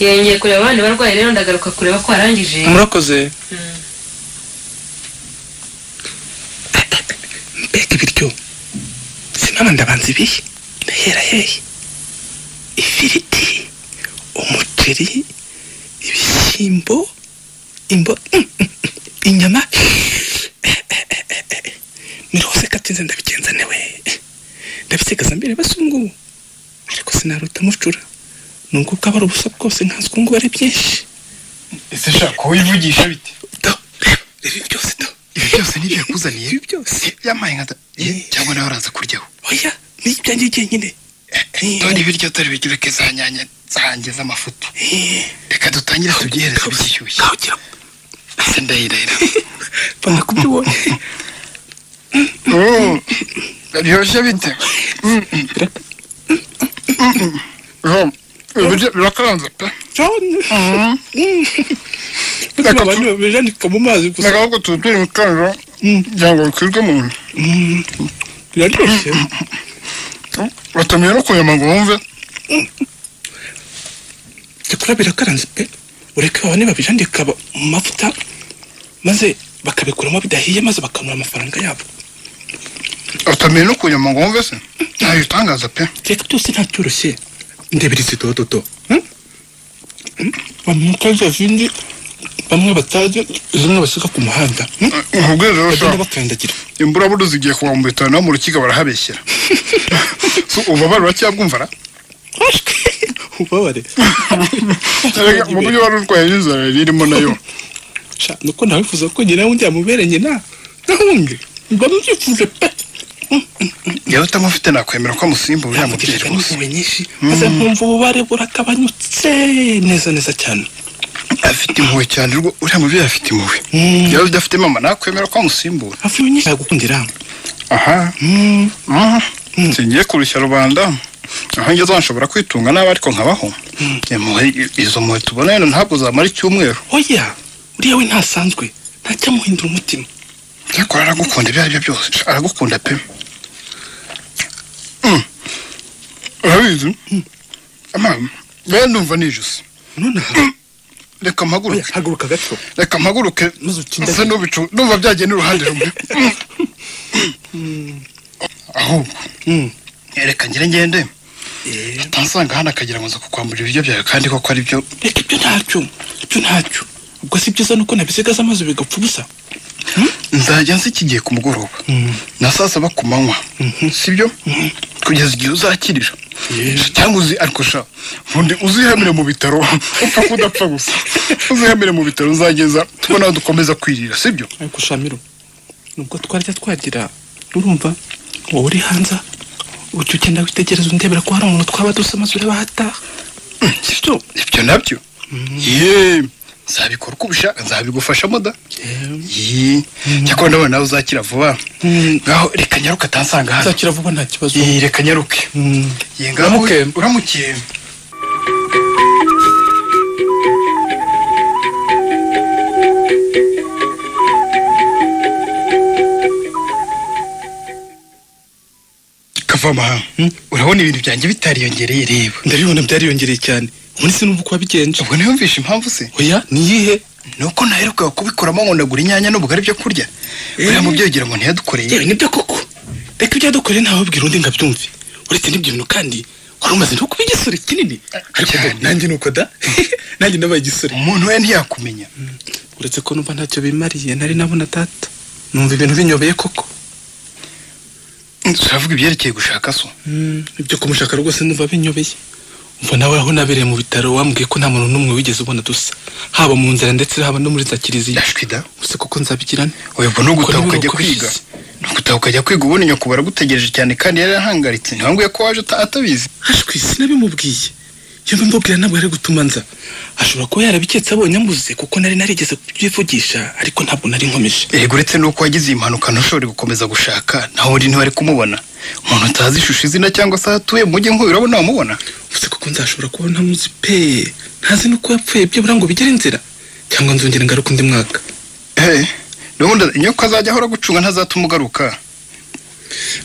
[SPEAKER 5] yongeye kureba abandi barwayi rero ndagaruka kureba ko warangije
[SPEAKER 12] murakoze mbega ibiryo sinaba ndabanza ibihe ndahera hehe ifiriti umuceri ibishyimbo imbo mm, mm, mm, inyama ni rwose katinze ndabigenza newe ndabisigaza mbere basungu ariko sinaruta mucura nubwo bwaba ari ubusa bwose nkazi ko ngubu ari byinshi
[SPEAKER 4] ese shaka wivugisha bite
[SPEAKER 12] ibi byose da
[SPEAKER 4] ibi byose nibyo yakuzaniye ibi byose yamaye nka da Eh, cyangwa nawe uraza kuryaho
[SPEAKER 12] oya ni ibyanjye jyenyine
[SPEAKER 4] dore ibiryo dore ibiryo reka za nyanya zanjye z'amafuti reka duta
[SPEAKER 19] dutangire tubyihereze bishyushye ese ndahirahira
[SPEAKER 12] banga kubyibonye
[SPEAKER 19] biryoshye bite birakaranze pe
[SPEAKER 12] reka abantu babijanika mu mazi gusa
[SPEAKER 19] reka ahubwo tuba turi mu kanjo kugira ngo bikwirwe mu nda
[SPEAKER 12] biraryoshye
[SPEAKER 19] batumiye no kuyama ngo wumve
[SPEAKER 12] ndikura birakaranze pe ureke babone babijanika ba- mu mavuta maze bakabikuramo bidahiye maze bakanura amafaranga yabo
[SPEAKER 19] batumiye no kuyama ngo wumve se ntayo utangaza pe
[SPEAKER 12] reka byose ntacyoroshye ndebera izi dododo hmm? Hmm? bamwe mukaza zindi bamwe batazi zimwe basiga ku muhanda hmm?
[SPEAKER 19] ubwo rero
[SPEAKER 12] bagenda
[SPEAKER 19] sha,
[SPEAKER 12] bakandagira
[SPEAKER 19] imburabudu zigiye kubambura bitanu no mu rukiko barahabeshyera So, ububabare uracyabwumva ra
[SPEAKER 12] ububabare
[SPEAKER 19] Erega, mu buryo wari urwaye n'inzara yari irimo nayo
[SPEAKER 12] sha nuko nawe wifuza ko ngira ngo njyamubere nyina ntahunge mba mubyifuje pe
[SPEAKER 19] yewe utamufite nakwemera ko amusimbuye uriya mubyeyi rwose
[SPEAKER 12] impuhwe nyinshi maze nkumva ububare burakabanyutse neza neza cyane
[SPEAKER 19] afite impuhwe cyane rwo uriya mubyeyi afite impuhwe yewe udafite mama nakwemera ko amusimbura
[SPEAKER 12] hafi nyinshi yagukundira
[SPEAKER 19] aha ngiye kurushya rubanda aho ngeze nshobora kwitunga nabi ariko nkabaho Impuhwe, izo mpuhwe tubona hano ntabwo zamara icyumweru
[SPEAKER 12] oya uriya we ntasanzwe ntajyamuhindura umutima
[SPEAKER 19] cyakora aragukunda ibyo ari byo byose aragukunda pe Mm. urabizi amama rero ndumva nijuse reka mpaguruke
[SPEAKER 12] haguruka gato
[SPEAKER 19] reka mpaguruke ese n'ubicu ndumva byagiye n'uruhande rumwe Mm. ahubwo reka ngire ngende atansanga hano akagira ngo nza kukwambura ibiryo byawe kandi koko ari byo
[SPEAKER 12] reka ibyo ntacyo ibyo ntacyo ubwo si byiza nuko nabisigaza amazi bigapfa ubusa
[SPEAKER 19] nzajya nsa iki gihe ku mugoroba na saa saba ku manywa sibyo kugeza igihe uzakirira cyangwa uzi ariko sha undi uzihamire mu bitaro upfa kudapfa gusa uzihamire mu bitaro uzageza tubona aho dukomeza kwirira sibyo
[SPEAKER 12] ariko shamiro nubwo twarya twagira urumva wowe uri hanze ujya ugenda witegereza undebera ko hari umuntu twaba dusa amazi ureba ahataha sibyo
[SPEAKER 19] ibyo nabyo yeee nzabikora uko ubishaka nzabigufashamo da yeee cyakora ndabona nawe uzakira vuba ngaho reka nyaruke atansanga hano
[SPEAKER 12] uzakira vuba nta kibazo
[SPEAKER 19] Yeee, reka nyaruke Yeee, ngaho
[SPEAKER 12] Uramuke.
[SPEAKER 19] uramukiye kavamaha urabona ibintu byanjye bitariyongereye reba
[SPEAKER 12] ndabibona byariyongereye cyane ubundi sinumva uko wabigenje
[SPEAKER 19] ubwo ntiyumvishe impamvu se
[SPEAKER 12] oya niyihe
[SPEAKER 19] nuko naherukaga kubikuramo ngo ndagura inyanya n'ubugari byo kurya uriya mubyeyi ugira ngo ntiyadukoreye
[SPEAKER 12] yewe nibyo koko reka ibyo yadukoreye ntababwira undi ngabyumve uretse n'ibyo bintu kandi wari umaze no kuba igisore kinini ariko da, nanjye nuko da nanjye nabaye igisore
[SPEAKER 19] umuntu we ntiyakumenya
[SPEAKER 12] uretse ko numva ntacyo bimariye nari nabona data numva ibintu binyobeye koko
[SPEAKER 19] turavuga ibyerekeye gushaka so
[SPEAKER 12] ibyo kumushaka rwose numva binyobeye umva nawe aho nabereye mu bitaro wambwiye ko nta muntu n'umwe wigeze ubona dusa haba mu nzira ndetse haba no muri za kiliziya
[SPEAKER 19] ashwida
[SPEAKER 12] gusa koko nzabigirane
[SPEAKER 19] ubwo ni ugutaha
[SPEAKER 12] Ko niba
[SPEAKER 19] ukajya
[SPEAKER 12] uko
[SPEAKER 19] kwiga
[SPEAKER 12] bigize.
[SPEAKER 19] ni ugutaha ukajya kwiga ubundi nyoko baragutegereje cyane kandi yari yahangayitse ntibambwiye ko waje ata- atabizi
[SPEAKER 12] ashwi sinabimubwiye iyo mbimubwira ntabwo yari gutuma nza ashobora kuba yarabiketse abonye ambuze kuko nari narigeze kubyivugisha ariko ntabwo nari nkomeje
[SPEAKER 19] erega uretse n'uko wagize iyi mpanuka ntushobore gukomeza gushaka naho uri ntiwari kumubona umuntu utazi ishusho izina cyangwa se aho atuye mujye nk'uyu urabona wamubona
[SPEAKER 12] gusa kuko nzashobora kuba ntamuzi pe ntazi n'uko yapfuye byibura ngo bigere inzira cyangwa nzongera ngaruka undi mwaka
[SPEAKER 19] Hey, nubundi inyoko azajya ahora gucunga ntazatuma ugaruka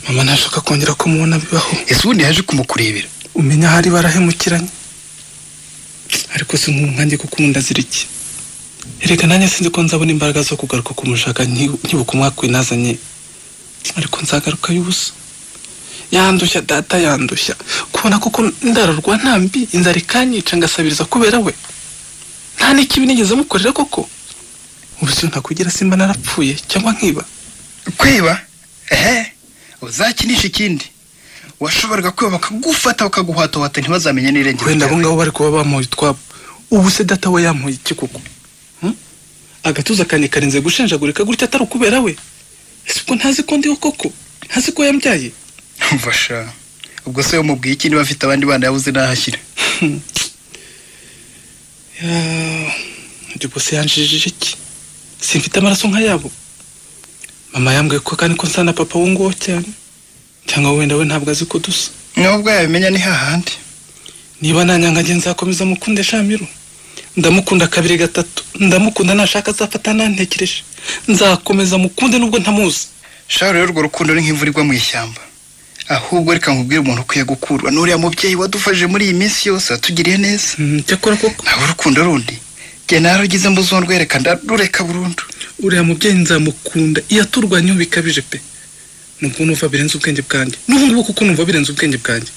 [SPEAKER 12] mama ntashaka kongera ko mubona bibaho
[SPEAKER 19] ese ubundi yaje kumukurebera
[SPEAKER 12] umenya ahari barahemukiranye ariko si nk'umwanjye kuko umuntu azira iki erega nanjye sinzi ko nzabona imbaraga zo kugaruka kumushaka nki- nkibuka umwaka winazanye ariko nzagaruka y'ubusa yandushya data yandushya kubona kuko ndararwa nta mbi inzara ikanyica ngasabiriza kubera we nta n'ikibi nigeze mukorera koko ubusa ntakugira simba narapfuye cyangwa nkiba
[SPEAKER 19] kwiba ehe uzakinisha ikindi washoboraga kwiba bakagufata bakaguhwatohata ntibazamenye n'irengero
[SPEAKER 12] wenda abo
[SPEAKER 19] ryawe
[SPEAKER 12] ngabo bari kuba bamuha utwabo ubu se data we yamuha iki koko Hmm? agatuza kanjye karinze gushenjagurika gutya atari ukubera we ese ubwo ntazi ko ndiho koko ntazi ko yambyaye
[SPEAKER 19] mfasha ubwo se wamubwiye iki niba afite abandi bana yabuze n'aho ashyira
[SPEAKER 12] Ya, ndi bose yanjijije iki simfite amaraso nk'ayabo mama yambwiye ko kandi ko nsa na papa wo nguwo cyane cyangwa wenda we ntabwo azi ko dusa
[SPEAKER 6] nubwo yabimenya ni hahandi
[SPEAKER 12] niba nanyanga nge nzakomeza mukunde shamiru ndamukunda kabiri gatatu ndamukunda nashaka azafata nantekereje nzakomeza mukunde nubwo ntamuzi
[SPEAKER 6] shaho rero urwo rukundo ni nk'imvura igwa mu ishyamba ahubwo reka nkubwire umuntu ukwiye gukurwa n'uriya mubyeyi wadufashije muri iyi minsi yose watugiriye neza
[SPEAKER 12] cyakora koko
[SPEAKER 6] ntabwo urukundo rundi njye narugeze mbuzo rwereka ndarureka burundu
[SPEAKER 12] uriya mubyeyi nzamukunda iyo aturwanyeho bikabije pe nubwo numva birenze ubwenge bwanjye n'ubu ngubu kuko numva birenze ubwenge bwanjye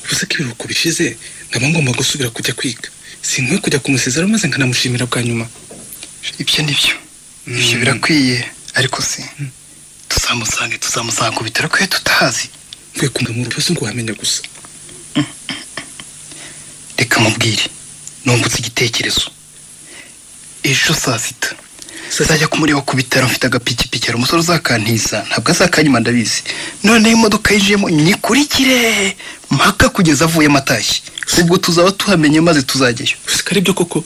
[SPEAKER 12] uvuze ko ibiruhuko bishize nkaba ngomba gusubira kujya kwiga sinkwiye kujya kumusezeraho maze nkanamushimira bwa nyuma
[SPEAKER 6] ibyo ni byo ibyo birakwiye ariko si tuzamusange tuzamusanga bitaro ko tutahazi
[SPEAKER 12] nkwiye kumva mu rubyose ngo wamenya gusa
[SPEAKER 6] reka mubwire nungutse igitekerezo ejo saa sita zajya kumureba ku bitaro mfite agapikipiki hari umusore uzakantiza ntabwo azakanyuma ndabizi noneho imodoka yinjiyemo nyikurikire mpaka kugeza avuyemo atashye ubwo tuzaba tuhamenye maze tuzajyayo
[SPEAKER 12] usika aribyo koko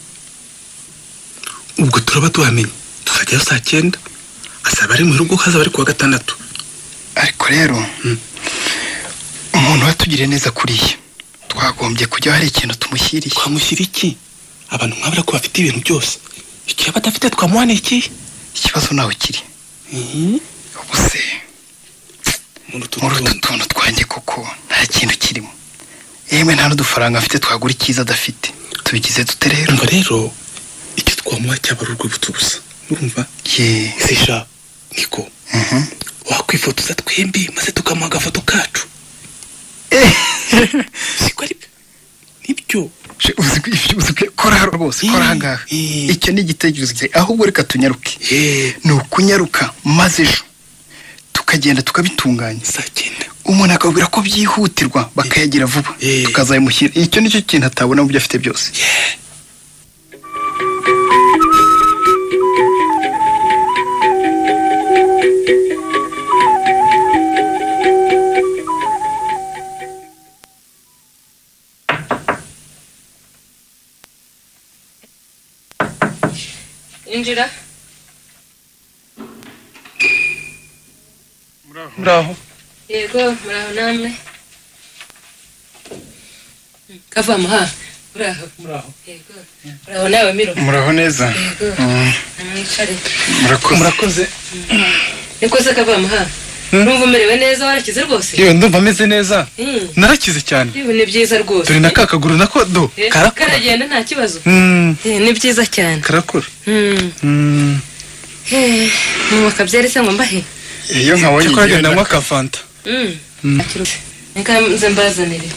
[SPEAKER 12] ubwo turaba tuhamenye tuzajyayo saa cyenda azaba ari mu rugo hazaba ari kuwa gatandatu
[SPEAKER 6] ariko rero umuntu watugiriye neza kuriya twagombye kujya hari ikintu tumushyiriye
[SPEAKER 12] twamushyira iki abantu nk'abura ko bafite ibintu byose igihe badafite twamuhana iki
[SPEAKER 6] ikibazo nawe kiri ubu se muri utu tuntu twanjye koko nta kintu kirimo yewe nta n'udufaranga afite twagura icyiza adafite tubigize dute rero
[SPEAKER 12] umva rero icyo twamuha cyaba ari urwibutso gusa urumva zisha niko wakwifotoza twembi maze tukamuha agafoto kacu siko ari nibyo
[SPEAKER 6] koraharo rwose kora ahangaha icyo ni igitekerezo cye ahubwo reka tunyaruke ni ukunyaruka maze ejo tukagenda tukabitunganya umuntu akabwira ko byihutirwa bakayagira vuba tukazabimushyira icyo nicyo kintu atabona mu byo afite byose
[SPEAKER 3] injira
[SPEAKER 12] muraho
[SPEAKER 3] yego muraho namwe kavamo ha muraho
[SPEAKER 12] muraho
[SPEAKER 3] yego muraho nawe miro
[SPEAKER 6] muraho neza
[SPEAKER 3] yego mwicare
[SPEAKER 12] murakoze
[SPEAKER 3] nikoze kavamo ha numva umerewe neza warakize rwose
[SPEAKER 12] yewe ndumva ameze neza
[SPEAKER 3] Mm.
[SPEAKER 12] narakize cyane
[SPEAKER 3] Yewe, ni byiza rwose
[SPEAKER 12] turi na ka kaguru nako do
[SPEAKER 3] Eh,
[SPEAKER 12] karakora
[SPEAKER 3] karagenda nta kibazo
[SPEAKER 12] Mm,
[SPEAKER 3] Eh, ni byiza cyane
[SPEAKER 12] karakora
[SPEAKER 3] Mm.
[SPEAKER 12] Mm.
[SPEAKER 3] Eh, mama kabyari se ngo mbahe
[SPEAKER 6] iyo nkabonye
[SPEAKER 12] cyakora
[SPEAKER 6] igihe
[SPEAKER 12] agenda
[SPEAKER 6] runaka-
[SPEAKER 12] anywa akafanta
[SPEAKER 3] Mm.
[SPEAKER 12] Mm.
[SPEAKER 3] reka nze mbazanire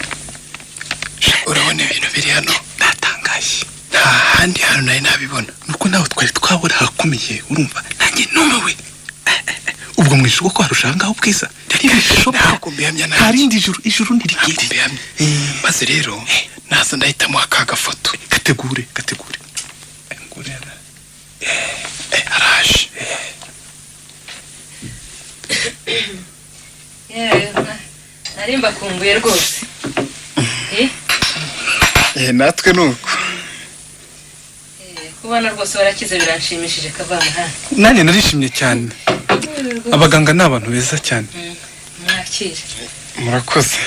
[SPEAKER 6] urabona ibintu biri hano
[SPEAKER 12] ndatangaye
[SPEAKER 6] nta handi hantu nari nabibona
[SPEAKER 12] nuko nawe twari twabura ahakomeye urumva nanjye numiwe ubwo mu ijuru ko harushaho ngaho ubwiza
[SPEAKER 6] ntabwo mbihamya nawe
[SPEAKER 12] nta rindi juru ijuru ntirigire
[SPEAKER 6] mbihamya maze rero naza ndahitamo aka gafoto
[SPEAKER 12] kategure kategure
[SPEAKER 6] Eh, araje
[SPEAKER 3] Yewe, na- nari mbakumbuye rwose Eh,
[SPEAKER 6] Eh, natwe ni uko
[SPEAKER 3] kubona rwose warakize biranshimishije kavamo ha
[SPEAKER 12] nanjye narishimye cyane abaganga ni abantu beza cyane
[SPEAKER 3] mwakire
[SPEAKER 6] murakoze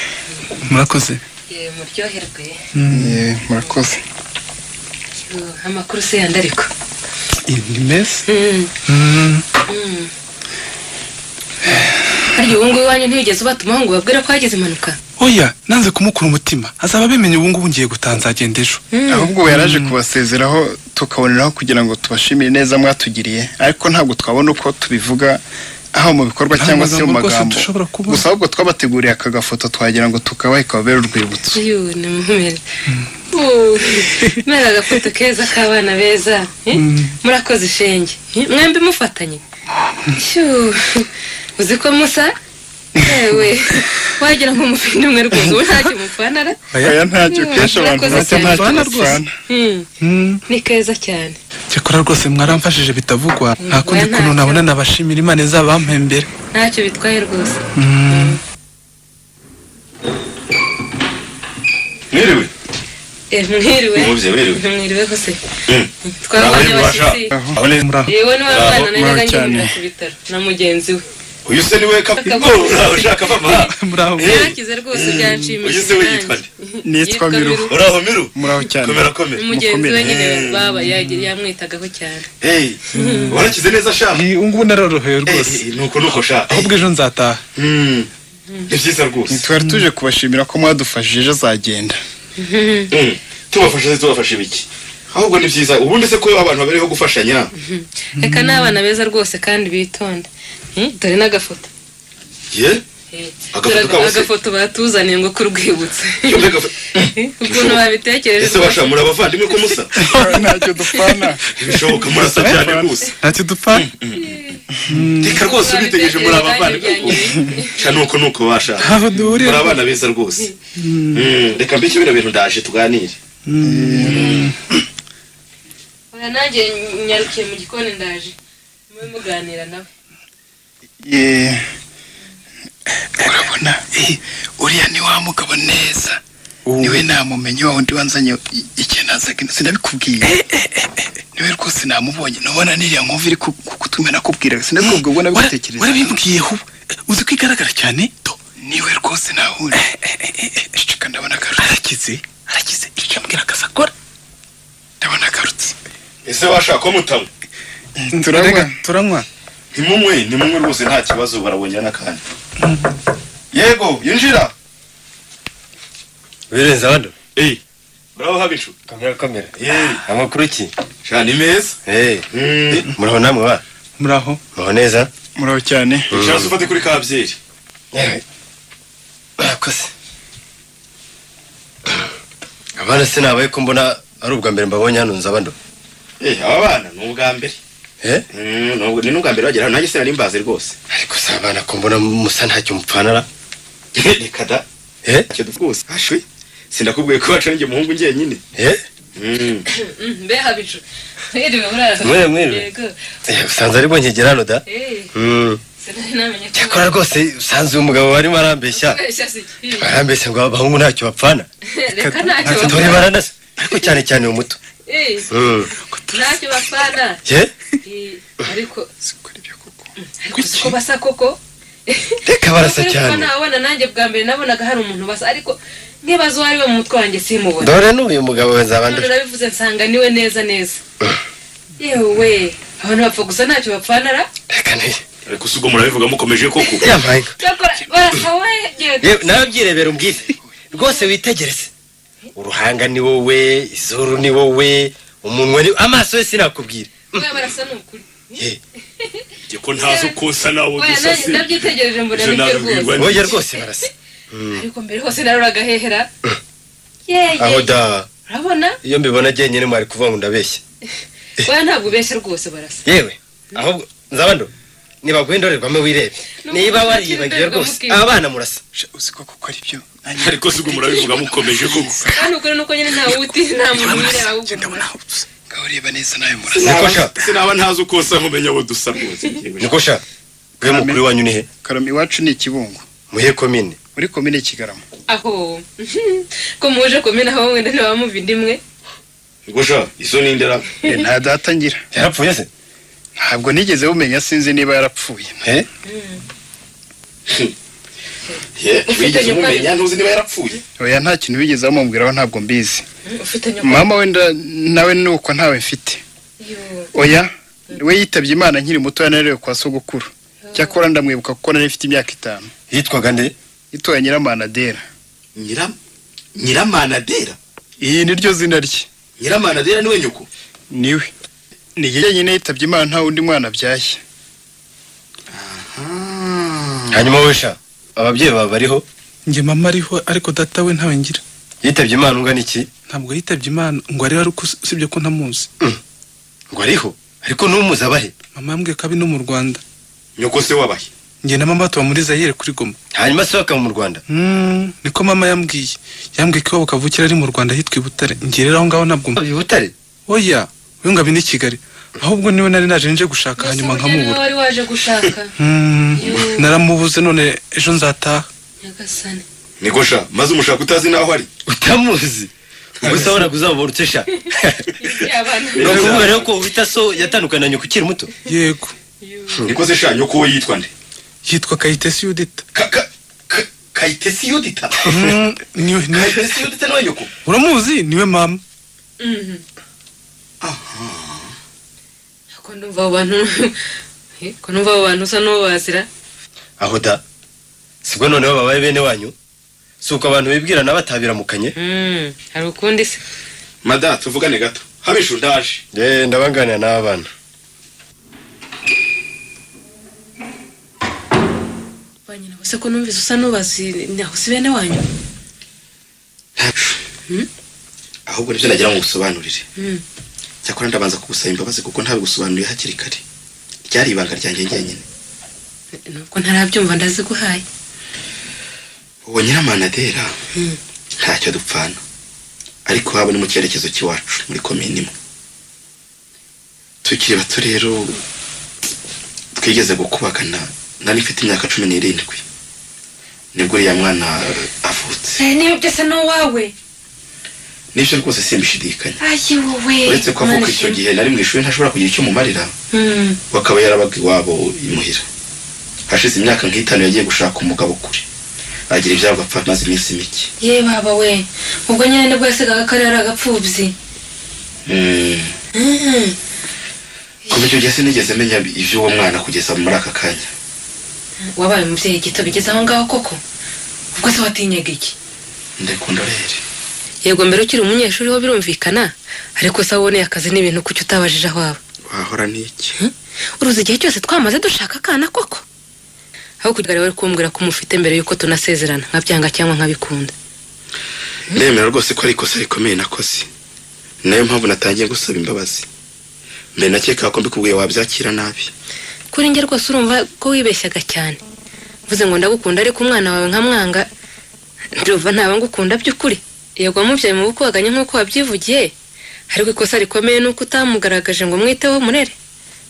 [SPEAKER 12] murakoze
[SPEAKER 3] yewe muryoherwe
[SPEAKER 6] Eh, murakoze
[SPEAKER 3] Yo, amakuru se yandi ariko
[SPEAKER 12] ni meza
[SPEAKER 3] Mm,
[SPEAKER 12] Mm.
[SPEAKER 3] mm. harya ubu ngubu iwanyu ntiyigeze ubatumaho ngo babwire ko hagize impanuka
[SPEAKER 12] oya nanze kumukura umutima azaba abimenye ubu ngubu ngiye gutaha nzagenda ejo
[SPEAKER 6] ahubwo we yaraje kubasezeraho tukaboneraho kugira ngo tubashimire neza mwatugiriye ariko ntabwo twabona uko tubivuga aho mu bikorwa
[SPEAKER 12] Nta
[SPEAKER 6] cyangwa se mu
[SPEAKER 12] magambo rwose
[SPEAKER 6] magambo
[SPEAKER 12] dushobora kubona.
[SPEAKER 6] gusa ahubwo twabateguriye aka gafoto twagira ngo tukabaha ikababera urwibutso
[SPEAKER 3] yewe ni mumere Uh, mera agafoto keza k'abana beza eh? murakoze ishenge eh? mwembi mufatanye Shuu, uzi ko musa yewe wagira ngo mufite umwe rwose ubu ntacyo mupfanara
[SPEAKER 6] aya ntacyo
[SPEAKER 3] Mm,
[SPEAKER 6] kenshi abantu
[SPEAKER 3] murakoze
[SPEAKER 6] bacyo
[SPEAKER 3] cyane.
[SPEAKER 6] ntacyo
[SPEAKER 12] Bana rwose.
[SPEAKER 6] basana
[SPEAKER 3] Mm,
[SPEAKER 12] Mm.
[SPEAKER 3] ni keza cyane
[SPEAKER 12] cyakora rwose mwaramfashije bitavugwa nta kundi
[SPEAKER 3] Ntacyo.
[SPEAKER 12] kuntu nabona nabashimira imana izabampembera
[SPEAKER 3] ntacyo bitwaye rwose
[SPEAKER 12] Mm.
[SPEAKER 4] mwiriwe
[SPEAKER 3] mwiriwe
[SPEAKER 4] Mwumvise, mwiriwe.
[SPEAKER 3] mwiriwe se twabonye abashyitsi yewe niwe mwana najyaga ngendera ku
[SPEAKER 4] uyu
[SPEAKER 3] bitaro na mugenzi we
[SPEAKER 4] se niwe kapitani ushaka mama
[SPEAKER 3] yarakize rwose
[SPEAKER 4] uyu
[SPEAKER 3] byanshimishije
[SPEAKER 4] se we yitwa nde
[SPEAKER 3] Nitwa Miru. Miru.
[SPEAKER 4] muraho miru
[SPEAKER 12] muraho cyane
[SPEAKER 4] komera komera
[SPEAKER 3] umugenzi we nyine baba yagira yamwitagaho cyane
[SPEAKER 4] Hey, warakize neza sha
[SPEAKER 5] ubu ngubu naroroheye rwose
[SPEAKER 4] nuko nuko sha
[SPEAKER 5] ahubwo ejo nzataha
[SPEAKER 4] ni byiza rwose
[SPEAKER 12] ntitwari tuje kubashimira ko mwadufashije ejo azagenda
[SPEAKER 4] Mm. tubafasha se tubafasha ibiki ahubwo ni byiza ubundi se ko abantu babereho gufashanya
[SPEAKER 3] reka ni abana beza rwose kandi bitonda Hmm, dore n'agafoto
[SPEAKER 4] ye Agafoto
[SPEAKER 3] Dore
[SPEAKER 4] kabo se?
[SPEAKER 3] agafoto batuzaniye ngo kurwibutse
[SPEAKER 4] Yombi agafoto-
[SPEAKER 3] ukuntu babitekereje
[SPEAKER 4] ese basha muri abavandimwe ko musa
[SPEAKER 12] ntacyo dupfana
[SPEAKER 4] bishoboka murasa cyane rwose
[SPEAKER 12] ntacyo dupfana
[SPEAKER 4] reka rwose ubitegereje muri abavandimwe ko- sha nuko nuko basha
[SPEAKER 5] Ntaho duhurira
[SPEAKER 4] muri abana beza rwose Mm, reka mbike bino bintu ndaje tuganire
[SPEAKER 3] oya nanjye nyarukiye mu gikoni ndaje mube muganira nawe
[SPEAKER 12] ye urabona eh, uriya ni wa mugabo neza niwe namumenye wa wundi wanzanye i- ikenazaga ino sinabikubwiye niwe rwose namubonye nubona niriya nkumva iri ku- ku kutumi nakubwiraga sinabikubwiye ubwo nabigutekereza warabimbwiyeho uzi ko igaragara cyane niwe rwose nahura ceceka ndabona akarutse arakize arakize icyo ambwira akazi akora ndabona akarutse
[SPEAKER 4] ese bashaka ko mutanywa
[SPEAKER 12] turanywa
[SPEAKER 5] turanywa
[SPEAKER 4] ntimumwe ntimumwe rwose nta kibazo barabonye n'akanya yego yinjira
[SPEAKER 6] Birenze abandi.
[SPEAKER 4] Eh. Bravo habicu.
[SPEAKER 6] Kamera kamera.
[SPEAKER 4] Eh.
[SPEAKER 6] Amakuru ki?
[SPEAKER 4] Sha ni meza.
[SPEAKER 6] Eh. Muraho namwe ba.
[SPEAKER 5] Muraho.
[SPEAKER 6] Muraho neza.
[SPEAKER 12] muraho cyane
[SPEAKER 4] Shaza ufate kuri ka byeri.
[SPEAKER 6] Yewe. Bakoze. Abana sinabaye ko mbona ari ubwa mbere mbabonye hano nza abandi.
[SPEAKER 4] Eh, aba bana ni ubwa mbere.
[SPEAKER 6] Eh?
[SPEAKER 4] Mm, nubwo ni n'ubwa mbere bagera hano nanjye sinari mbazi rwose.
[SPEAKER 6] Ariko si abana ko mbona musa ntacyo mupfanara.
[SPEAKER 4] Reka da.
[SPEAKER 6] Eh?
[SPEAKER 4] Cyo rwose. Ashwe. Sindakubwiye ko wacu njye muhungu njye nyine.
[SPEAKER 6] Eh?
[SPEAKER 4] Mm.
[SPEAKER 3] mbe habicu mwiriwe murara
[SPEAKER 6] Mwiriwe, mwiriwe.
[SPEAKER 3] yego
[SPEAKER 6] Eh, Usanze ari bonyegera hano da.
[SPEAKER 3] Eh,
[SPEAKER 6] Mm.
[SPEAKER 3] sinari namenye ko
[SPEAKER 6] Cyakora rwose usanze uyu mugabo barimo arambeshya.
[SPEAKER 3] Kubeshya si ikibi.
[SPEAKER 6] Barambeshya ngo abahungu ntacyo bapfana.
[SPEAKER 3] reka ntacyo
[SPEAKER 6] Dore
[SPEAKER 3] bapfana
[SPEAKER 6] baranasa. Ariko cyane cyane uwo muto.
[SPEAKER 3] Eh,
[SPEAKER 6] Mm.
[SPEAKER 3] ntacyo bapfana
[SPEAKER 6] Eh?
[SPEAKER 3] Eh, ariko ariko siko basa koko
[SPEAKER 6] Reka barasa
[SPEAKER 3] Nukuri
[SPEAKER 6] cyane.
[SPEAKER 3] kuko nabona nanjye bwa mbere nabonaga hari umuntu basa ariko nkibaza uwo ari we mu mutwe wanjye simubona
[SPEAKER 6] Dore n'uyu mugabo
[SPEAKER 3] none
[SPEAKER 6] wazabandura.
[SPEAKER 3] nabivuze nsanga niwe neza neza yewe abantu bapfa gusa ntacyo bapfanara
[SPEAKER 4] Ariko si ubwo murabivuga mukomeje koko.
[SPEAKER 3] cyakora barasa we
[SPEAKER 6] Yewe, nawe byirebera umbwire rwose witegereze uruhanga ni wowe izuru ni wowe umunwa ni amaso ye sinakubwira
[SPEAKER 3] we barasa ni ukuri
[SPEAKER 4] Jye ko ntazi uko nsa nawe
[SPEAKER 3] oya
[SPEAKER 4] gusa
[SPEAKER 3] nanjye
[SPEAKER 4] se.
[SPEAKER 3] ndabyitegereje mbona
[SPEAKER 4] Ibyo
[SPEAKER 3] nibyo
[SPEAKER 4] nabibwirwa
[SPEAKER 3] rwose
[SPEAKER 6] oya rwose barasa
[SPEAKER 3] ariko mbere hose naroraga hehera yeye
[SPEAKER 6] aho da
[SPEAKER 3] urabona
[SPEAKER 6] iyo mbibona jyenyine mwari kuvuga ngo ndabeshya
[SPEAKER 3] oya ntabwo ubeshya rwose barasa
[SPEAKER 6] yewe ahubwo nzabando nibaguhe indorerwamo wirebe niba wariyibagiwe rwose aba bana murasa
[SPEAKER 12] uzi ko kuko ari byo
[SPEAKER 4] Ariko si ubwo murabivuga mukomeje koko.
[SPEAKER 3] kandi ukuri nuko nyine nta wuti nta muntu nyine ahubwo
[SPEAKER 12] ureba neza nawe murasa
[SPEAKER 4] Sinaba- Sinaba ntazi uko nsa nkumenya abo dusa rwose.
[SPEAKER 6] niko sha gwe mukuru wanyu ni he
[SPEAKER 12] karame iwacu ni ikibungo
[SPEAKER 6] muhe komine
[SPEAKER 12] muri komine kigarama
[SPEAKER 3] aho ko muje kumena aho wenda ntibamuva indimwe
[SPEAKER 4] Ngo sha isoni ndera.
[SPEAKER 12] Eh, nta datangira
[SPEAKER 6] yarapfuye se
[SPEAKER 12] ntabwo nigeze bumenya sinzi niba yarapfuye eh
[SPEAKER 4] Ye, wigeze umumenya ntuzi niba yarapfuye.
[SPEAKER 12] oya nta kintu bigeze bamubwiraho ntabwo mbizi
[SPEAKER 3] ufitanye
[SPEAKER 12] mama we nda- nawe ni uko ntawe mfite oya we yitabye imana nkiri muto yananiwe kwa sogokuru cyakora ndamwibuka kuko nari mfite imyaka itanu
[SPEAKER 6] yitwaga nde
[SPEAKER 12] yitwaye nyiramanadera
[SPEAKER 4] nyiramanadera
[SPEAKER 12] iyi ni ryo zina rye
[SPEAKER 4] nyiramanadera niwe nyoko
[SPEAKER 12] niwe ni ye nyine yitabye imana nta wundi mwana abyaye
[SPEAKER 6] hanyuma wowe sha ababyeyi bawe bariho
[SPEAKER 5] njye mama ariho ariko data we ntawe ngira
[SPEAKER 6] yitabye imana ungana iki
[SPEAKER 5] ntabwo yitabye imana ngo ariho ariko usibye ko ntamuzi
[SPEAKER 6] ngo ariho ariko n'umuzi abahe
[SPEAKER 5] mama yambwiye ko abi no mu rwanda
[SPEAKER 4] nyoko se wabahe
[SPEAKER 5] njye na mama tuba muri zayire kuri goma
[SPEAKER 6] hanyuma se bakaba mu rwanda
[SPEAKER 5] Mm, niko mama yambwiye yambwiye ko iwabo kavukira ari mu rwanda hitwa i butare njye rero aho ngaho ntabwo
[SPEAKER 6] i butare
[SPEAKER 5] oya we ngo abi ni i kigali ahubwo niwe nari naje nje gushaka hanyuma
[SPEAKER 3] niwe
[SPEAKER 5] nkamubura
[SPEAKER 3] wari waje gushaka
[SPEAKER 5] Mm,
[SPEAKER 3] Yoo.
[SPEAKER 5] naramubuze none ejo nzataha
[SPEAKER 3] nyagasani
[SPEAKER 4] niko sha maze umushaka utazi naho ari
[SPEAKER 6] utamuzi
[SPEAKER 20] ubwo se wabona uzababona utesha ni ukuvuga rero ko uhita so yatandukana na nyoko ukiri muto
[SPEAKER 12] yego
[SPEAKER 4] niko se sha nyoko we yitwa nde
[SPEAKER 12] yitwa kayitesi yudita
[SPEAKER 4] kayitesi yudita
[SPEAKER 12] kayitesi yudita niwe nyoko uramuzi niwe mama
[SPEAKER 21] ko numva abo bantu ko numva abo bantu usa n'uwo bazira
[SPEAKER 20] aho da sibwo noneho babaye bene wanyu si uko abantu bibwirana batabiramukanye
[SPEAKER 21] hari ukundi se
[SPEAKER 4] mada tuvugane gato habishu ndaje
[SPEAKER 20] yeee ndabanganira n'abana
[SPEAKER 21] ese ko numvise usa n'ubazi ntaho si bene wanyu
[SPEAKER 4] ahubwo nibyo nagira ngo ngusobanurire cyakora ndabanza kugusaba imbabazi kuko ntabigusobanuriye hakiri kare ryari ibanga ryanjye njyenyine
[SPEAKER 21] nuko ntarabyumva ndaziguhaye
[SPEAKER 4] uwo nyiramanadera ntacyo dupfana ariko haba ni mu cyerekezo cy'iwacu muri komini imwe tukiri bato rero twigeze gukubagana nari mfite imyaka cumi n'irindwi nibwo uriya mwana avutse
[SPEAKER 21] niba byose ni uwawe
[SPEAKER 4] n'ibyo rwose simbishidikanya
[SPEAKER 21] ayi wowe
[SPEAKER 4] uretse ko avuka icyo gihe nari mu ishuri ntashobora kugira icyo mumarira we akaba yarabaga iwabo imuhira hashize imyaka nk'itanu yagiye gushaka umugabo kure agira ibyabo apfa amaze iminsi mike
[SPEAKER 21] ye baba we ubwo nyine nibwo yasigaga ko ari agapfubyi
[SPEAKER 4] Mm.
[SPEAKER 21] Mm.
[SPEAKER 4] kuva icyo gihe sinigeze menya iby'uwo mwana kugeza muri aka kanya
[SPEAKER 21] wabaye umubyeyi gito bigeze aho ngaho koko ubwo se watinyaga iki
[SPEAKER 4] ndekunda rero
[SPEAKER 5] yego mbere ukiri umunyeshuri ho birumvikana ariko se waboneye akazi n'ibintu kuki utabajije aho waba
[SPEAKER 4] wahora n'iki
[SPEAKER 5] uruzi igihe cyose twamaze dushaka akana koko aho kugira rero kumbwira ko umufite mbere y'uko tunasezerana nkabyanga cyangwa nkabikunda
[SPEAKER 4] ndemera rwose ko ari ikosa rikomeye nakoze ni nayo mpamvu natangiye gusaba imbabazi mbere nakekaga ko mbikubwiye wabyakira nabi
[SPEAKER 5] kuri njye rwose urumva ko wibeshyaga cyane mvuze ngo ndagukunda ariko umwana wawe nkamwanga ndumva ntaba ngukunda by'ukuri yego wamubyaye mu bukwaganye nk'uko wabyivugiye ariko ikosa rikomeye ni uko utamugaragaje ngo mwiteho murere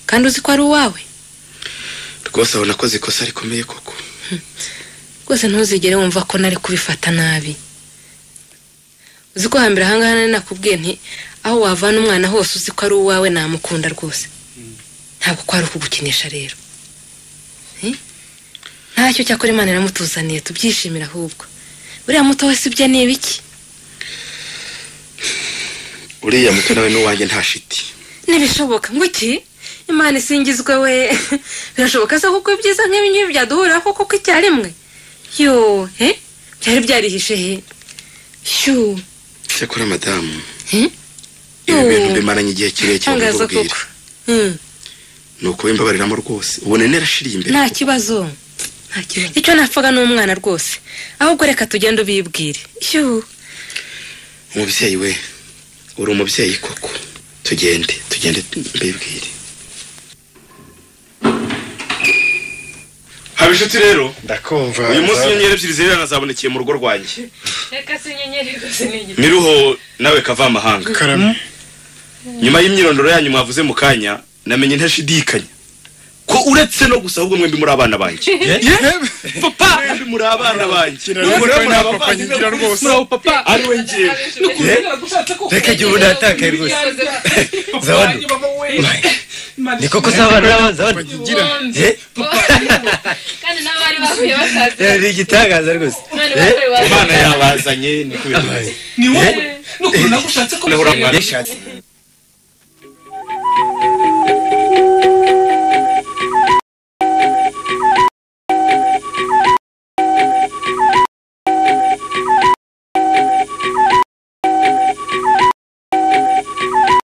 [SPEAKER 5] kandi uzi ko ari uwawe
[SPEAKER 4] rwose aho nakoze ikosa rikomeye koko
[SPEAKER 5] rwose ntuzigere wumva ko nari kubifata nabi uzi ko hambere ahangaha nari nakubwiye nti aho wavana umwana hose uzi ko ari uwawe namukunda rwose ntabwo ko ari ukugukinisha rero Eh? ntacyo cyakora imana iramutuzaniye tubyishimira ahubwo buriya muto wese ibyo ni ibiki
[SPEAKER 4] uriya muto nawe n'uwanjye nta shiti
[SPEAKER 5] ntibishoboka ngo iki imana isingizwe we birashoboka se kuko ibyiza nk'ibi ngibi byaduhuriraho koko ko icyarimwe yo he byari byarihishe he shu
[SPEAKER 4] cyakora madamu
[SPEAKER 5] Eh?
[SPEAKER 4] ibi bintu bimaranye igihe kirekire
[SPEAKER 5] Tangazo
[SPEAKER 4] mbikubwira
[SPEAKER 5] Mm,
[SPEAKER 4] ni ukubimbabariramo rwose ubona narashiriye imbere
[SPEAKER 5] nta kibazo Nta kibazo. icyo napfaga ni umwana rwose ahubwo reka tugende ubibwire shu
[SPEAKER 4] umubyeyi we uri umubyeyi koko tugende tugende mbibwire haba inshuti rero
[SPEAKER 20] ndakumva
[SPEAKER 4] uyu munsi inyenyeri ebyiri zererana zabonekeye mu rugo rwanjye
[SPEAKER 21] reka si inyenyeri rwose ni igiti
[SPEAKER 4] miruho nawe kava amahanga
[SPEAKER 19] karame
[SPEAKER 4] nyuma y'imyirondoro yanyu mwavuze mu kanya namenye ntashidikanya ko uretse no gusa ahubwo mwembi muri abana banjye papa mwembi muri abana banjye Ubwo rero muri abavandimwe
[SPEAKER 12] muri abo papa
[SPEAKER 4] ariwe ngewe
[SPEAKER 12] Eh?
[SPEAKER 20] reka igihe ubu natakaye rwose zabana ni koko zabana zabana Eh?
[SPEAKER 21] kandi nabo bari bahuye basaza
[SPEAKER 20] Eh, ni igitangaza rwose
[SPEAKER 21] None
[SPEAKER 20] Eh?
[SPEAKER 21] bakore wawe.
[SPEAKER 4] yabazanye ni kubera
[SPEAKER 20] Eh? Eh?
[SPEAKER 4] Nahora mwana.
[SPEAKER 20] Yashatse.